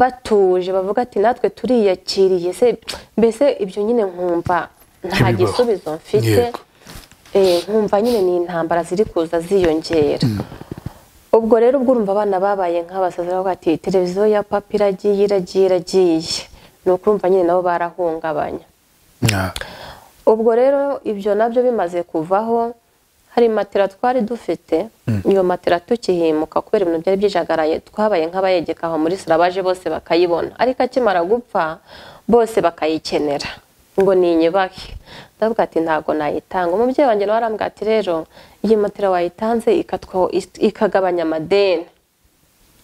Speaker 1: batuje bavuga ati natwe turiyakiriye se mbese ibyo nyine nkumva nta
Speaker 2: Ntibibaho.
Speaker 1: gisubizo mfite
Speaker 2: Yego.
Speaker 1: Eh, nkumva nyine ni intambara ziri kuza ziyongera ubwo rero ubwo urumva abana babaye nk'abasazi bavuga ati televiziyo ya papa iragiye iragiye iragiye ni ukurumva nyine nabo barahungabanya
Speaker 2: Ya.
Speaker 1: ubwo rero ibyo nabyo bimaze kuvaho hari matera twari dufite iyo matera tukihimuka kubera ibintu byari byijagaraye twabaye nk'abayegeka aho muri sura baje bose bakayibona ariko akimara gupfa bose bakayikenera ngo ni inyubake ndavuga ati ntabwo nayitanga umubyeyi wanjye nawe arambwira ati rero iyi matera wayitanze ikatwa- ikagabanya amadeni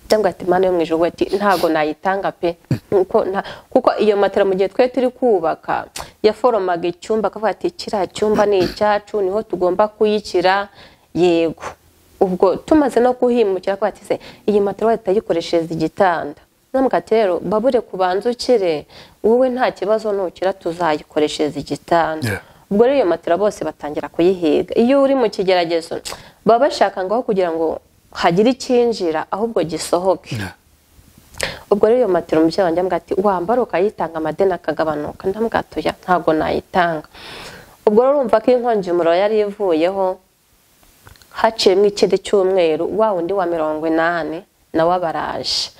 Speaker 1: cyangwa ati imana yo mu ijuru ati ntabwo nayitanga pe Nkuko nta- kuko iyo matera mu gihe twari turi kubaka yaforomaga icyumba akavuga ati kiriya cyumba ni icyacu niho tugomba kuyikira yego ubwo tumaze no kuhimukira akavuga ati se iyi matera wayita yikoreshereza igitanda namukati rero babure kubanza ukire wowe nta kibazo nukira tuzayikoreshereza igitanda
Speaker 2: Yeah.
Speaker 1: ubwo rero iyo matera bose batangira kuyihiga iyo uri mu kigeragezo baba bashaka ngaho kugira ngo hagire icyinjira ahubwo gisohoke ubwo rero iyo matera umubyeyi wanjye ambwira ati wambara ukayitanga amadeni akagabanuka ndamubwira ati oya ntabwo nayitanga ubwo rero urumva ko inkongi umuriro yari ivuyeho haciyemo ikindi cyumweru wa wundi wa mirongo inani nawe aba araje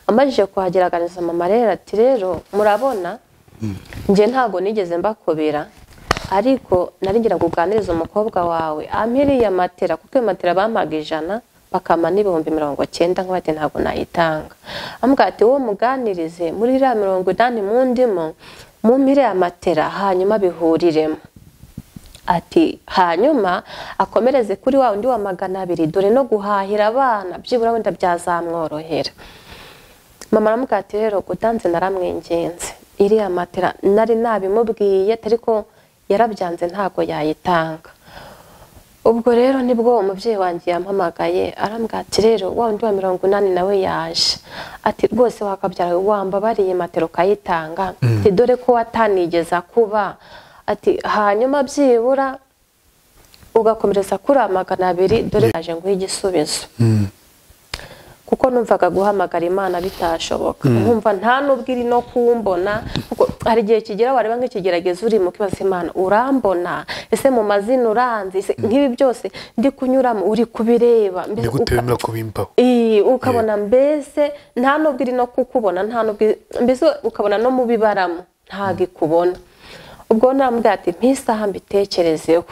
Speaker 1: amajije kuhagera aganiriza mama rero ati rero murabona njye ntabwo nigeze mbakubira ariko nari ngira ngo uganirize umukobwa wawe ampiriye matera kuko iyo matera bampaga ijana bakama n'ibihumbi mirongo cyenda nkuba ati ntabwo nayitanga amubwira ati wowe muganirize muri iriya mirongo inani mundimo mumpire ya matera hanyuma bihuriremo ati hanyuma akomereze kuri wa undi wa magana abiri dore no guhahira abana byibura wenda byazamworohera mama aramubwira ati rero gutanze naramwinginze iriya matera nari nabimubwiye ariko yarabyanze ntabwo yayitanga ubwo rero nibwo umubyeyi wanjye yampamagaye arambwira ati rero wa undi wa mirongo inani nawe yaje ati rwose wakabyara wambabariye matera ukayitanga ati dore ko watanigeza kuba ati hanyuma byibura ugakomereza kuri aya magana abiri dore yaje nguhe igisubizo kuko numvaga guhamagara imana bitashoboka nkumva nta nubwo iri no kumbona kuko hari igihe kigera wareba nk'ikigeragezo uri mu kibazo imana urambona ese mu mazina uranzi ese nk'ibi byose ndi kunyuramo uri kubireba mbese
Speaker 2: ni gute
Speaker 1: uka-
Speaker 2: wemera kubimbaho
Speaker 1: Ii, ukabona mbese nta nubwo iri no kukubona nta nubwo iri- mbese ukabona no mu bibaramo ntabwo ikubona ubwo namubwira ati mpa isaha mbitekerezeho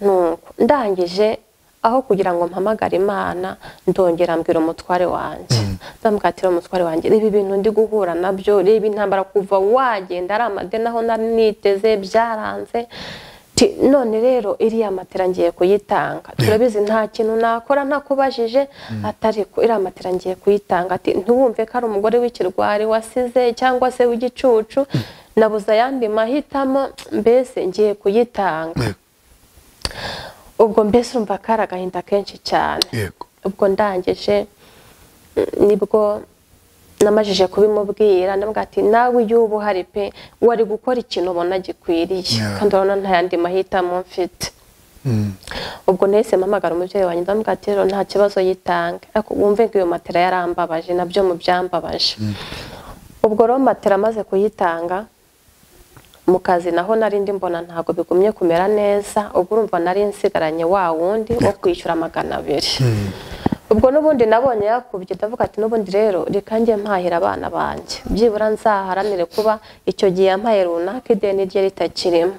Speaker 1: nuko ndangije aho kugira ngo mpamagare imana ndongera mbwira umutware wanjye ndamubwira ati rero umutware wanjye reba ibintu ndi guhura nabyo reba intambara kuva wagenda ari amadeni aho nari niteze byaranze Ti- none rero iriya matera ngiye kuyitanga turabizi nta kintu nakora ntakubajije atariko iriya matera ngiye kuyitanga ati ntiwumve ko ari umugore w'ikirwari wasize cyangwa se w'igicucu nabuze ayandi mahitamo mbese ngiye kuyitanga
Speaker 2: yego
Speaker 1: ubwo mbese urumva kari agahinda kenshi cyane
Speaker 2: yego
Speaker 1: ubwo ndangije mm, nibwo namajije kubimubwira ndamubwira ati nawe iyo uba uhari pe wari gukora ikintu ubona gikwiriye
Speaker 2: Yeah.
Speaker 1: kandi urabona nta yandi mahitamo mfite
Speaker 2: Mm.
Speaker 1: ubwo nahise mpamagara umubyeyi wanjye ndamubwira ati rero nta kibazo yitange ariko wumve ngo iyo matera yarambabaje nabyo mu byambabaje ubwo rero matera amaze kuyitanga mu kazi naho nari ndi mbona ntabwo bigumye kumera neza ubwo urumva nari nsigaranye wa wundi wo kwishyura magana abiri ubwo n'ubundi nabonye yakubye ndavuga ati n'ubundi rero reka njye mpahira abana banjye byibura nzaharanire kuba icyo gihe yampaye runaka ideni rye ritakirimo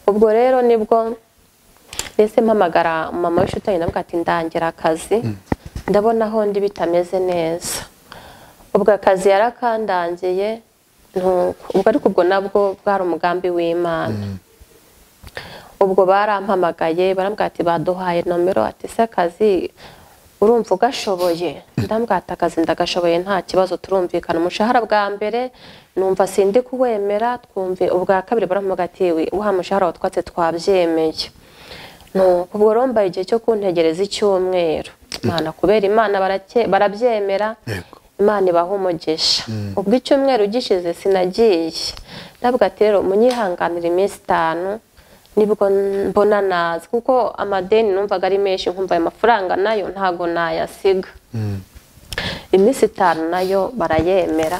Speaker 1: ubwo rero nibwo mbese mpamagara mama w'inshuti yanjye ndavuga ati ndangira akazi ndabona aho ndi bitameze neza ubwo akazi yarakandangiye ntuko ubwo ariko ubwo nabwo bwari umugambi w'imana ubwo barampamagaye barambwira ati baduhaye nomero ati se akazi urumva ugashoboye ndambwira ati akazi ndagashoboye nta kibazo turumvikana umushahara bwa mbere numva sindi kuwemera twumve ubwa kabiri barampamagaye ati "We, wa mushahara watwatse twabyemeye nuko ubwo rero mbaye igihe cyo kuntegereza icyumweru imana kubera imana barake- barabyemera
Speaker 2: Yego.
Speaker 1: imana ibaha umugisha ubwo icyumweru gishize sinagiye ndavuga ati rero munyihanganire iminsi itanu nibwo mbona nazi kuko amadeni numvaga ari menshi nkumva ayo mafaranga nayo ntago nayasiga iminsi itanu nayo barayemera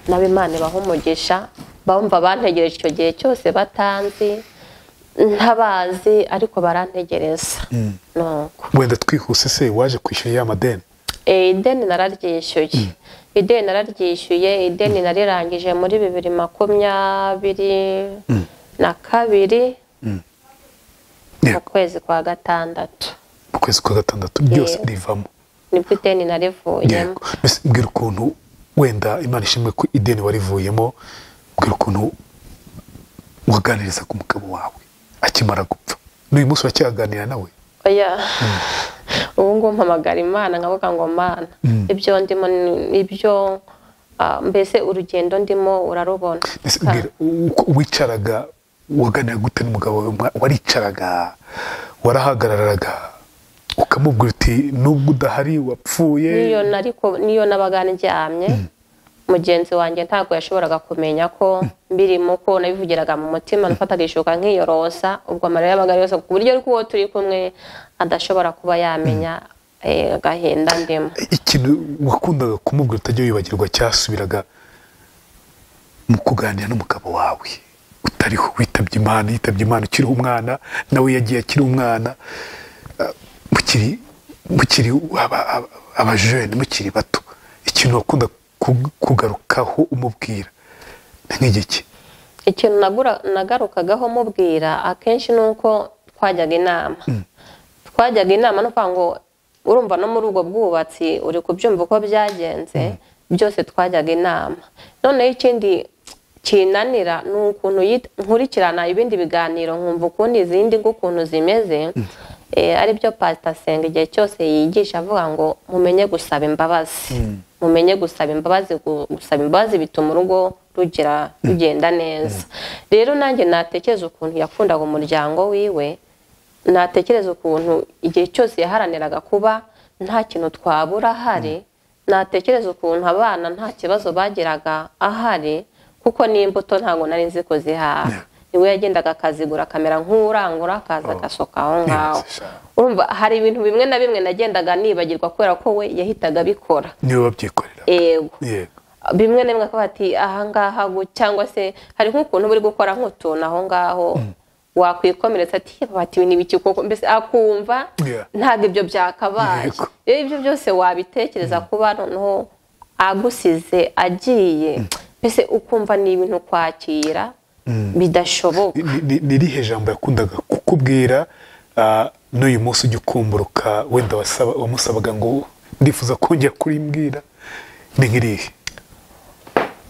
Speaker 1: nawe imana ibaha umugisha bumva bantegereje icyo gihe cyose batanzi ntabazi ariko barantegereza nuko
Speaker 2: wenda twihuse se waje kwishyura ya madeni
Speaker 1: Eh, ideni nararyishyuye ideni nararyishyuye ideni narirangije muri bibiri makumyabiri na kabiri mu
Speaker 2: Yego.
Speaker 1: kwezi kwa gatandatu
Speaker 2: mu kwezi kwa gatandatu byose
Speaker 1: Yego.
Speaker 2: rivamo
Speaker 1: nibwo ideni narivuyemo
Speaker 2: yego mbese mbwira ukuntu wenda imana ishimwe ko ideni warivuyemo mbwira ukuntu waganirizaga umugabo wawe akimara gupfa n'uyu munsi uracyaganira nawe
Speaker 1: oya ubu ngubu mpamagara imana nkavuga ngo mana ibyo ndimo ni- ibyo ah, mbese urugendo ndimo urarubona
Speaker 2: mbese mbwira uko wicaraga waganira gute n'umugabo wawe Mwa- waricaraga warahagararaga ukamubwira uti nubwo udahari wapfuye
Speaker 1: niyo nariko niyo nabaga ndyamye mugenzi wanjye ntabwo yashoboraga kumenya ko mbirimo ko nabivugiraga mu mutima nafataga ishuka nkiyorosa ubwo amarira yabaga yose ku buryo ariko uwo turi kumwe adashobora kuba yamenya eh, agahinda ndimo
Speaker 2: ikintu wakundaga kumubwira utajya wibagirwa cyasubiraga mu kuganira n'umugabo wawe utariho witabye imana yitabye imana ukiri umwana nawe yagiye akiri umwana eh, mukiri mukiri aba- aba- abajene mukiri bato ikintu wakunda ku- kugarukaho umubwira ni nk'igiki
Speaker 1: ikintu nagura- nagarukagaho mubwira akenshi ni uko twajyaga inama twajyaga inama no kuvuga ngo urumva no muri ubwo bwubatsi uri kubyumva uko byagenze byose twajyaga inama noneho ikindi kinanira ni ukuntu yit- nkurikirana ibindi biganiro nkumva ukuntu izindi nk'ukuntu zimeze eh, aribyo pasita senga igihe cyose yigisha avuga ngo mumenye gusaba imbabazi mumenye gusaba imbabazi gu- gusaba imbabazi bituma urugo rugira rugenda neza rero nanjye natekereza ukuntu yakundaga umuryango wiwe natekereza ukuntu igihe cyose yaharaniraga kuba nta kintu twabura ahari natekereza ukuntu abana nta kibazo bagiraga ahari kuko n'imbuto ntabwo nari nzi ko zihaha niwe yagendaga akazigura akamera nk'urangura akaza agasohoka aho ngaho urumva hari ibintu bimwe na bimwe nagendaga nibagirwa kubera ko we yahitaga abikora
Speaker 2: niwe babyikorera
Speaker 1: yego
Speaker 2: yego
Speaker 1: bimwe na bimwe akavuga ati ahangaha gu- cyangwa se hari nk'ukuntu uba uri gukora nk'utuntu aho ngaho wakwikomeretsa ati "Yewe, ati ibi ni ibiki koko mbese akumva
Speaker 2: Yeah.
Speaker 1: ntabwo ibyo byakabaye
Speaker 2: Yego.
Speaker 1: rero ibyo byose wabitekereza kuba noneho agusize agiye mbese ukumva ni ibintu kwakira bidashoboka
Speaker 2: Ni- ni- ni irihe jambo yakundaga kukubwira ah, n'uyu munsi ujya ukumburuka wenda wasaba- wamusabaga ngo ndifuza kongera kurimbwira ni nk'irihe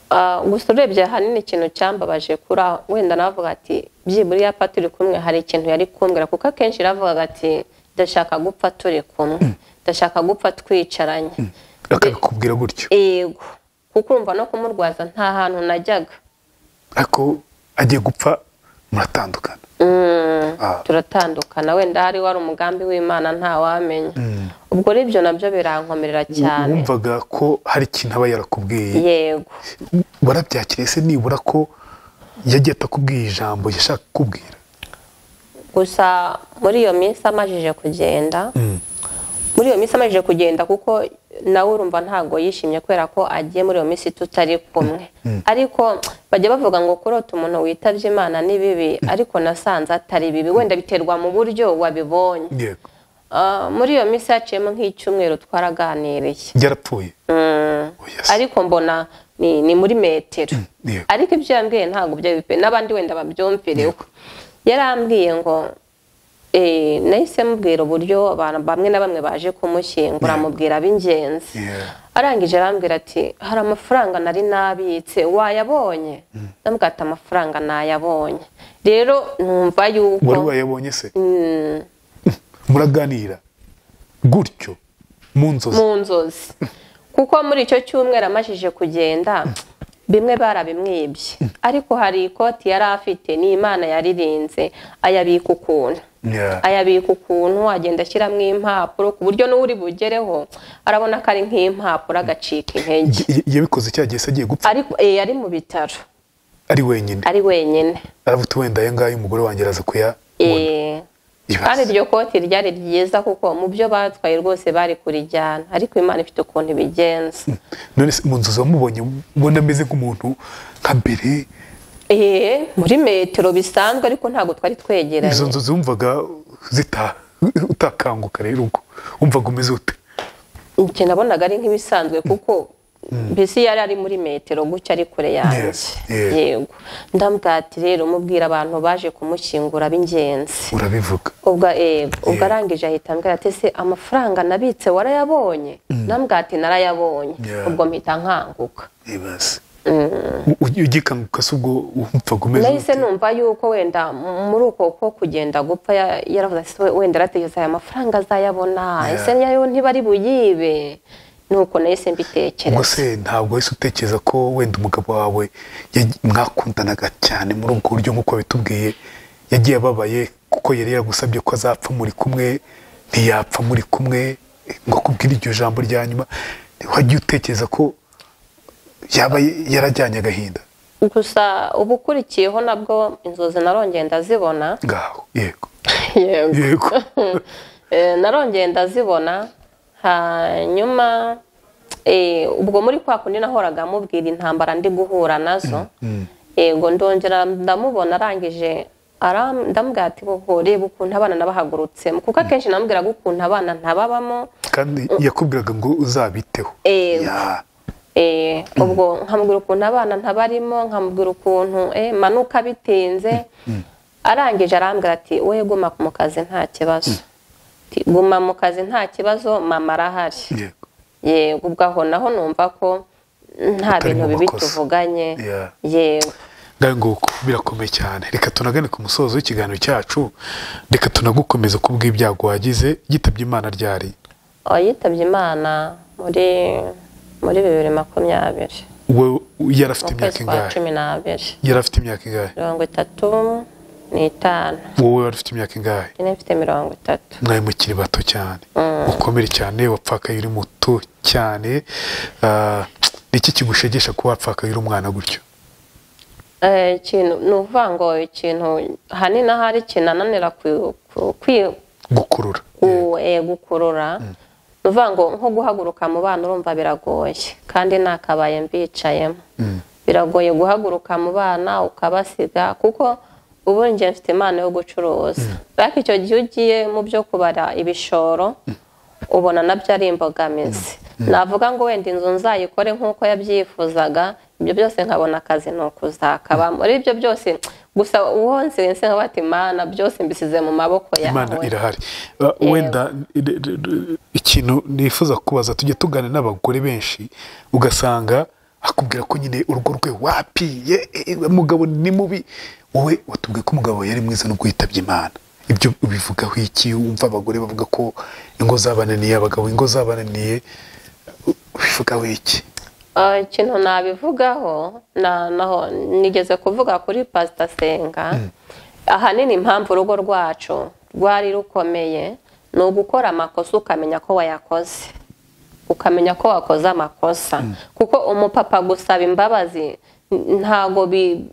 Speaker 1: Ah, gusa urebye ahanini ikintu cyambabaje kuri aho wenda navuga ati byibura iyapa turi kumwe hari ikintu yari kumbwira kuko akenshi yaravugaga ati ndashaka gupfa turi kumwe ndashaka gupfa twicaranye
Speaker 2: akabikubwira gutyo
Speaker 1: yego kuko urumva no kumurwaza nta hantu najyaga
Speaker 2: ariko agiye gupfa muratandukana
Speaker 1: Mm,
Speaker 2: Ah.
Speaker 1: turatandukana wenda hari wari umugambi w'imana ntawamenya ubwo rero ibyo nabyo birankomerera cyane
Speaker 2: wumvaga ko hari ikintu aba yarakubwiye
Speaker 1: yego
Speaker 2: warabyakiriye se nibura ko yagiye atakubwiye ijambo yashaka kukubwira
Speaker 1: gusa muri iyo minsi amajije kugenda muri iyo minsi amajije kugenda kuko nawe urumva ntabwo yishimye kubera ko agiye muri iyo minsi tutari kumwe ariko bajya bavuga ngo kurota umuntu witabye imana ni bibi ariko nasanze atari bibi wenda biterwa mu buryo wabibonye
Speaker 2: yego
Speaker 1: Ah, muri iyo minsi haciyemo nk'icyumweru twaraganiriye
Speaker 2: yarapfuye
Speaker 1: Mm.
Speaker 2: Oya se.
Speaker 1: ariko mbona ni, ni muri metero
Speaker 2: yego.
Speaker 1: ariko ibyo yambwiye ntabwo byabipe n'abandi wenda babyumvireho yarambwiye ngo eh, nahise mubwira uburyo abantu bamwe na bamwe baje kumushyingura
Speaker 2: Yeah.
Speaker 1: amubwira ab'ingenzi
Speaker 2: Yeah.
Speaker 1: arangije arambwira ati hari amafaranga nari nabitse wayabonye ndamubwira ati amafaranga nayabonye rero numva yuko
Speaker 2: wari wayabonye se muraganira gutyo mu nzozi
Speaker 1: mu nzozi kuko muri icyo cyumweru amajije kugenda bimwe barabimwibye ariko hari ikoti yari afite ni imana yaririnze ayabika ukuntu
Speaker 2: Yeah.
Speaker 1: ayabika ukuntu agenda ashyiramo impapuro ku buryo n'uri bugereho arabona ko ari nk'impapuro agacika intege
Speaker 2: Y- y- yabikoze cya gihe se agiye gupfa
Speaker 1: ariko eh, ari mu bitaro
Speaker 2: ari wenyine
Speaker 1: ari wenyine
Speaker 2: aravuga uti wenda aya ngaya umugore wanjye araza kuyabona
Speaker 1: Eh,
Speaker 2: Ibaze.
Speaker 1: kandi iryo koti ryari ryiza kuko mu byo batwaye rwose bari kurijyana ariko imana ifite ukuntu ibigenza
Speaker 2: none se mu nzozi wamubonye ubona ameze nk'umuntu nka mbere
Speaker 1: Eh, muri metero bisanzwe ariko ntabwo twari
Speaker 2: izo
Speaker 1: twegeranye
Speaker 2: nzozi wumvaga zita utakanguka rero ubwo wumvaga umeze ute
Speaker 1: njye nabonaga ari nk'ibisanzwe kuko mbese yari ari muri metero gutya ari kure yanjye
Speaker 2: Yes, yeah.
Speaker 1: yego ndambwira ati rero mubwira abantu baje kumushyingura b'ingenzi
Speaker 2: urabivuga
Speaker 1: ubwo eh, ubwo
Speaker 2: Yeah.
Speaker 1: arangije ahita ambwira ati se amafaranga nabitse warayabonye ndambwira ati narayabonye
Speaker 2: Yeah.
Speaker 1: ubwo mpita nkanguka
Speaker 2: ibaze U- ugikanguka se ubwo wumvaga umeze
Speaker 1: nahise
Speaker 2: ute
Speaker 1: numva yuko wenda m- muri uko ko kugenda gupfa ya- yaravuze ati "We- wenda aratekereza aya mafaranga azayabona
Speaker 2: Yeah.
Speaker 1: ese yayo ntibari buyibe nuko nahise mbitekereza
Speaker 2: ubwo se ntabwo wahise utekereza ko wenda umugabo wawe yagiye- mwakundanaga cyane muri ubwo buryo nk'uko bitubwiye yagiye ababaye kuko yari yagusabye ko azapfa muri kumwe ntiyapfa muri kumwe ngo akubwire iryo jambo rya nyuma wajya utekereza ko yaba yarajyanye agahinda
Speaker 1: gusa uba ukurikiyeho nabwo inzozi narongeye ndazibona
Speaker 2: ngaho yego
Speaker 1: yego
Speaker 2: yego
Speaker 1: Eh, narongeye ndazibona hanyuma eh, ubwo muri kwa kundi nahoraga mubwira intambara ndi guhura nazo yego ndongera ndamubona arangije aram- ndamubwira ati "Bobo, reba ukuntu abana nabahagurutsemo kuko akenshi namubwiraga ukuntu abana ntababamo
Speaker 2: kandi yakubwiraga ngo uzabiteho
Speaker 1: Eh,
Speaker 2: Ya.
Speaker 1: Eh, ubwo nkamubwira ukuntu abana ntabarimo nkamubwira ukuntu eh, manuka bitinze arangije arambwira ati wowe guma mu kazi nta kibazo Ati, guma mu kazi nta kibazo mama arahari
Speaker 2: yego
Speaker 1: yego ubwo aho naho numva ko nta
Speaker 2: Utari
Speaker 1: bintu
Speaker 2: mu
Speaker 1: bibi
Speaker 2: makosa.
Speaker 1: tuvuganye
Speaker 2: Yeah.
Speaker 1: yego
Speaker 2: ngaho nguko birakomeye cyane reka tunagane ku musozo w'ikiganiro cyacu reka tunagukomeza ku bw'ibyago wagize yitabye imana ryari
Speaker 1: Uwo yitabye imana muri muri bibiri makumyabiri
Speaker 2: wowe yari afite
Speaker 1: mu
Speaker 2: imyaka
Speaker 1: kwezi kwa
Speaker 2: ingahe
Speaker 1: cumi n'abiri
Speaker 2: yari afite imyaka ingahe
Speaker 1: mirongo itatu n'itanu
Speaker 2: wowe wari ufite imyaka ingahe
Speaker 1: njye mfite mirongo itatu
Speaker 2: mwari mukiri bato cyane ukomere cyane wapfakaye uri muto cyane Ah, ni iki kigushegesha kuba wapfakaye uri umwana gutyo
Speaker 1: Eh, ikintu ni ukuvuga ngo ikintu ahanini aho ari ikintu ananira ku- ku- kwi-
Speaker 2: gukurura
Speaker 1: ku- eh, gukurura ni ukuvuga ngo nko guhaguruka mu bana urumva biragoye kandi nakabaye mbicayemo biragoye guhaguruka mu bana ukabasiga kuko ubu njye mfite impano yo gucuruza ariko icyo gihe ugiye mu byo kubara ibishoro ubona nabyo ari imbogamizi navuga ngo wenda inzu nzayikore nk'uko yabyifuzaga ibyo byose nkabona akazi ni ukuzakaba muri ibyo byose gusa uwo nsense nkaba ati mana byose mbisize mu maboko
Speaker 2: imana
Speaker 1: yawe
Speaker 2: irahari Ah, wenda ire- ire- ire- ikintu nifuza kubaza tujya tugana n'abagore benshi ugasanga akubwira ko nyine urugo rwe wapiye eh, umugabo ni mubi wowe watubwiye ko umugabo yari mwiza nubwo yitabye imana ibyo ubivugaho iki wumva abagore bavuga ko ingo zabananiye abagabo ingo zabananiye ubivugaho iki
Speaker 1: Ah, ikintu nabivugaho na- naho nigeze kuvuga kuri pasita senga ahanini impamvu urugo rwacu rwari rukomeye ni ugukora amakosa ukamenya ko wayakoze ukamenya ko wakoze amakosa kuko umupapa gusaba imbabazi n- ntago bi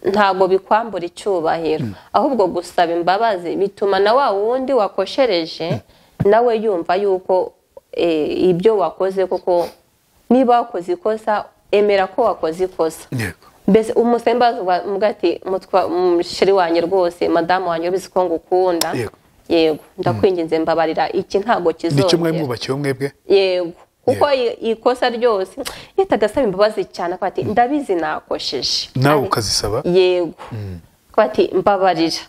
Speaker 1: ntago bikwambura icyubahiro ahubwo gusaba imbabazi bituma na wa wundi wakoshereje nawe yumva yuko eh, ibyo wakoze kuko niba wakoze ikosa emera ko wakoze ikosa
Speaker 2: yego
Speaker 1: mbese umusembaza muga ati mutwa mushiri wanjye rwose madamu wanjye ubizi ko ngukunda
Speaker 2: Yego.
Speaker 1: yego ndakwinginze mbabarira iki ntabwo kizongera
Speaker 2: nicyo mwari mwubakiyeho mwebwe
Speaker 1: yego kuko i- ikosa ryose yitaga asaba imbabazi cyane akaba ati ndabizi nakosheje
Speaker 2: nawe
Speaker 1: Ari-
Speaker 2: ukazisaba
Speaker 1: yego akaba ati mbabarira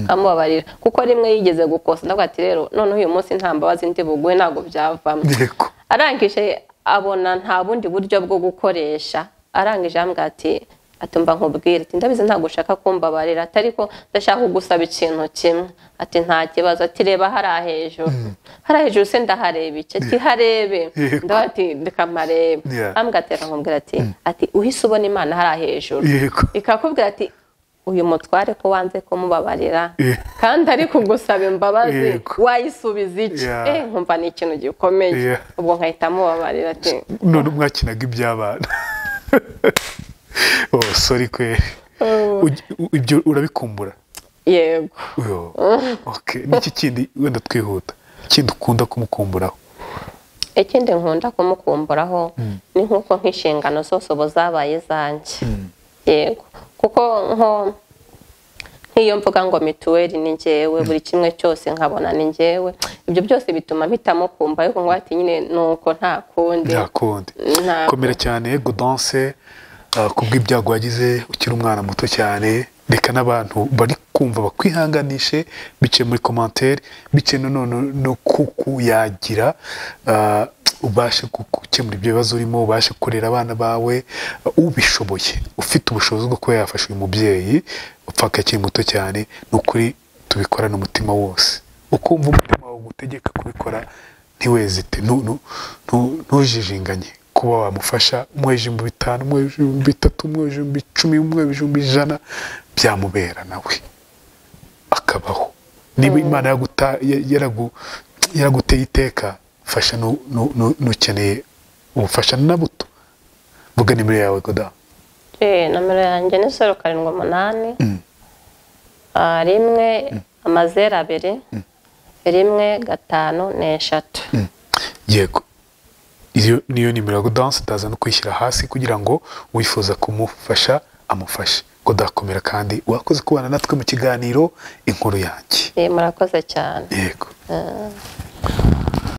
Speaker 1: amubabarira kuko rimwe yigeze gukosa ndavuga ati rero noneho uyu munsi nta mbabazi ndi buguhe ntabwo byavamo
Speaker 2: yego
Speaker 1: arangije abona nta bundi buryo bwo gukoresha arangije arambwira ati atumva nkubwira ati ndabizi ntabwo ushaka kumbabarira ati ariko ndashaka kugusaba ikintu kimwe ati nta kibazo ati reba hariya hejuru hariya hejuru se ndahareba iki ati harebe
Speaker 2: Yego.
Speaker 1: ndavuga ati reka mparebe
Speaker 2: Yeah.
Speaker 1: arambwira ati reka nkubwira ati ati uhise ubona imana hariya hejuru
Speaker 2: yego
Speaker 1: ikakubwira ati uyu mutware ko wanze kumubabarira
Speaker 2: Yeah.
Speaker 1: kandi ari kugusaba imbabazi
Speaker 2: Yego.
Speaker 1: wayisubiza iki
Speaker 2: Yeah.
Speaker 1: Eh, nkumva ni ikintu gikomeye
Speaker 2: Yeah.
Speaker 1: ubwo nkahita mubabarira ati
Speaker 2: none mwakinaga iby'abana oh sorry kwe Ugi- u- ibyo urabikumbura
Speaker 1: yego
Speaker 2: Yo, okay. n'iki kindi wenda twihuta kindi ukunda kumukumburaho
Speaker 1: ikindi nkunda kumukumburaho ni nk'uko nk'inshingano zose ubu zabaye izanjye yego kuko nko nk'iyo mvuga ngo mituweli ni ngewe buri kimwe cyose nkabona ni ngewe ibyo byose bituma mpitamukumva ariko ngo ati nyine ni uko nta kundi
Speaker 2: nta kundi
Speaker 1: Ntabwo.
Speaker 2: komera cyane godanse uh, ku bw'ibyago wagize ukiri umwana muto cyane reka n'abantu bari kumva bakwihanganishe biciye muri komantere biciye nanone no kuku yagira uh, ubashe gu- gukemura ibyo bibazo urimo ubashe kurera abana bawe uh, ubishoboye ufite ubushobozi bwo kuba yafasha uyu mubyeyi upfaka akiri muto cyane ni ukuri tubikorane umutima wose uko wumva umutima wawe ugutegeka kubikora ntiwezite ntu- ntu- ntu- ntujijinganye kuba wamufasha umuha ibihumbi bitanu umuha ibihumbi bitatu umuha ibihumbi icumi umuha ibihumbi ijana byamubera nawe akabaho niba imana yaguta- ya- yaragu- yaraguteye iteka fasha nu- nu- nu- n'ukeneye ubufasha na buto vuga nimero yawe goda
Speaker 1: Eh, nomero yanjye ni zeru karindwi umunani Ah, rimwe amazeru abiri rimwe gatanu n'eshatu
Speaker 2: yego iyo niyo nimero ya godanse utaza no kwishyira hasi kugira ngo wifuza kumufasha amufashe godakomera kandi wakoze kubana natwe mu kiganiro inkuru yanjye
Speaker 1: Eh, murakoze cyane
Speaker 2: yego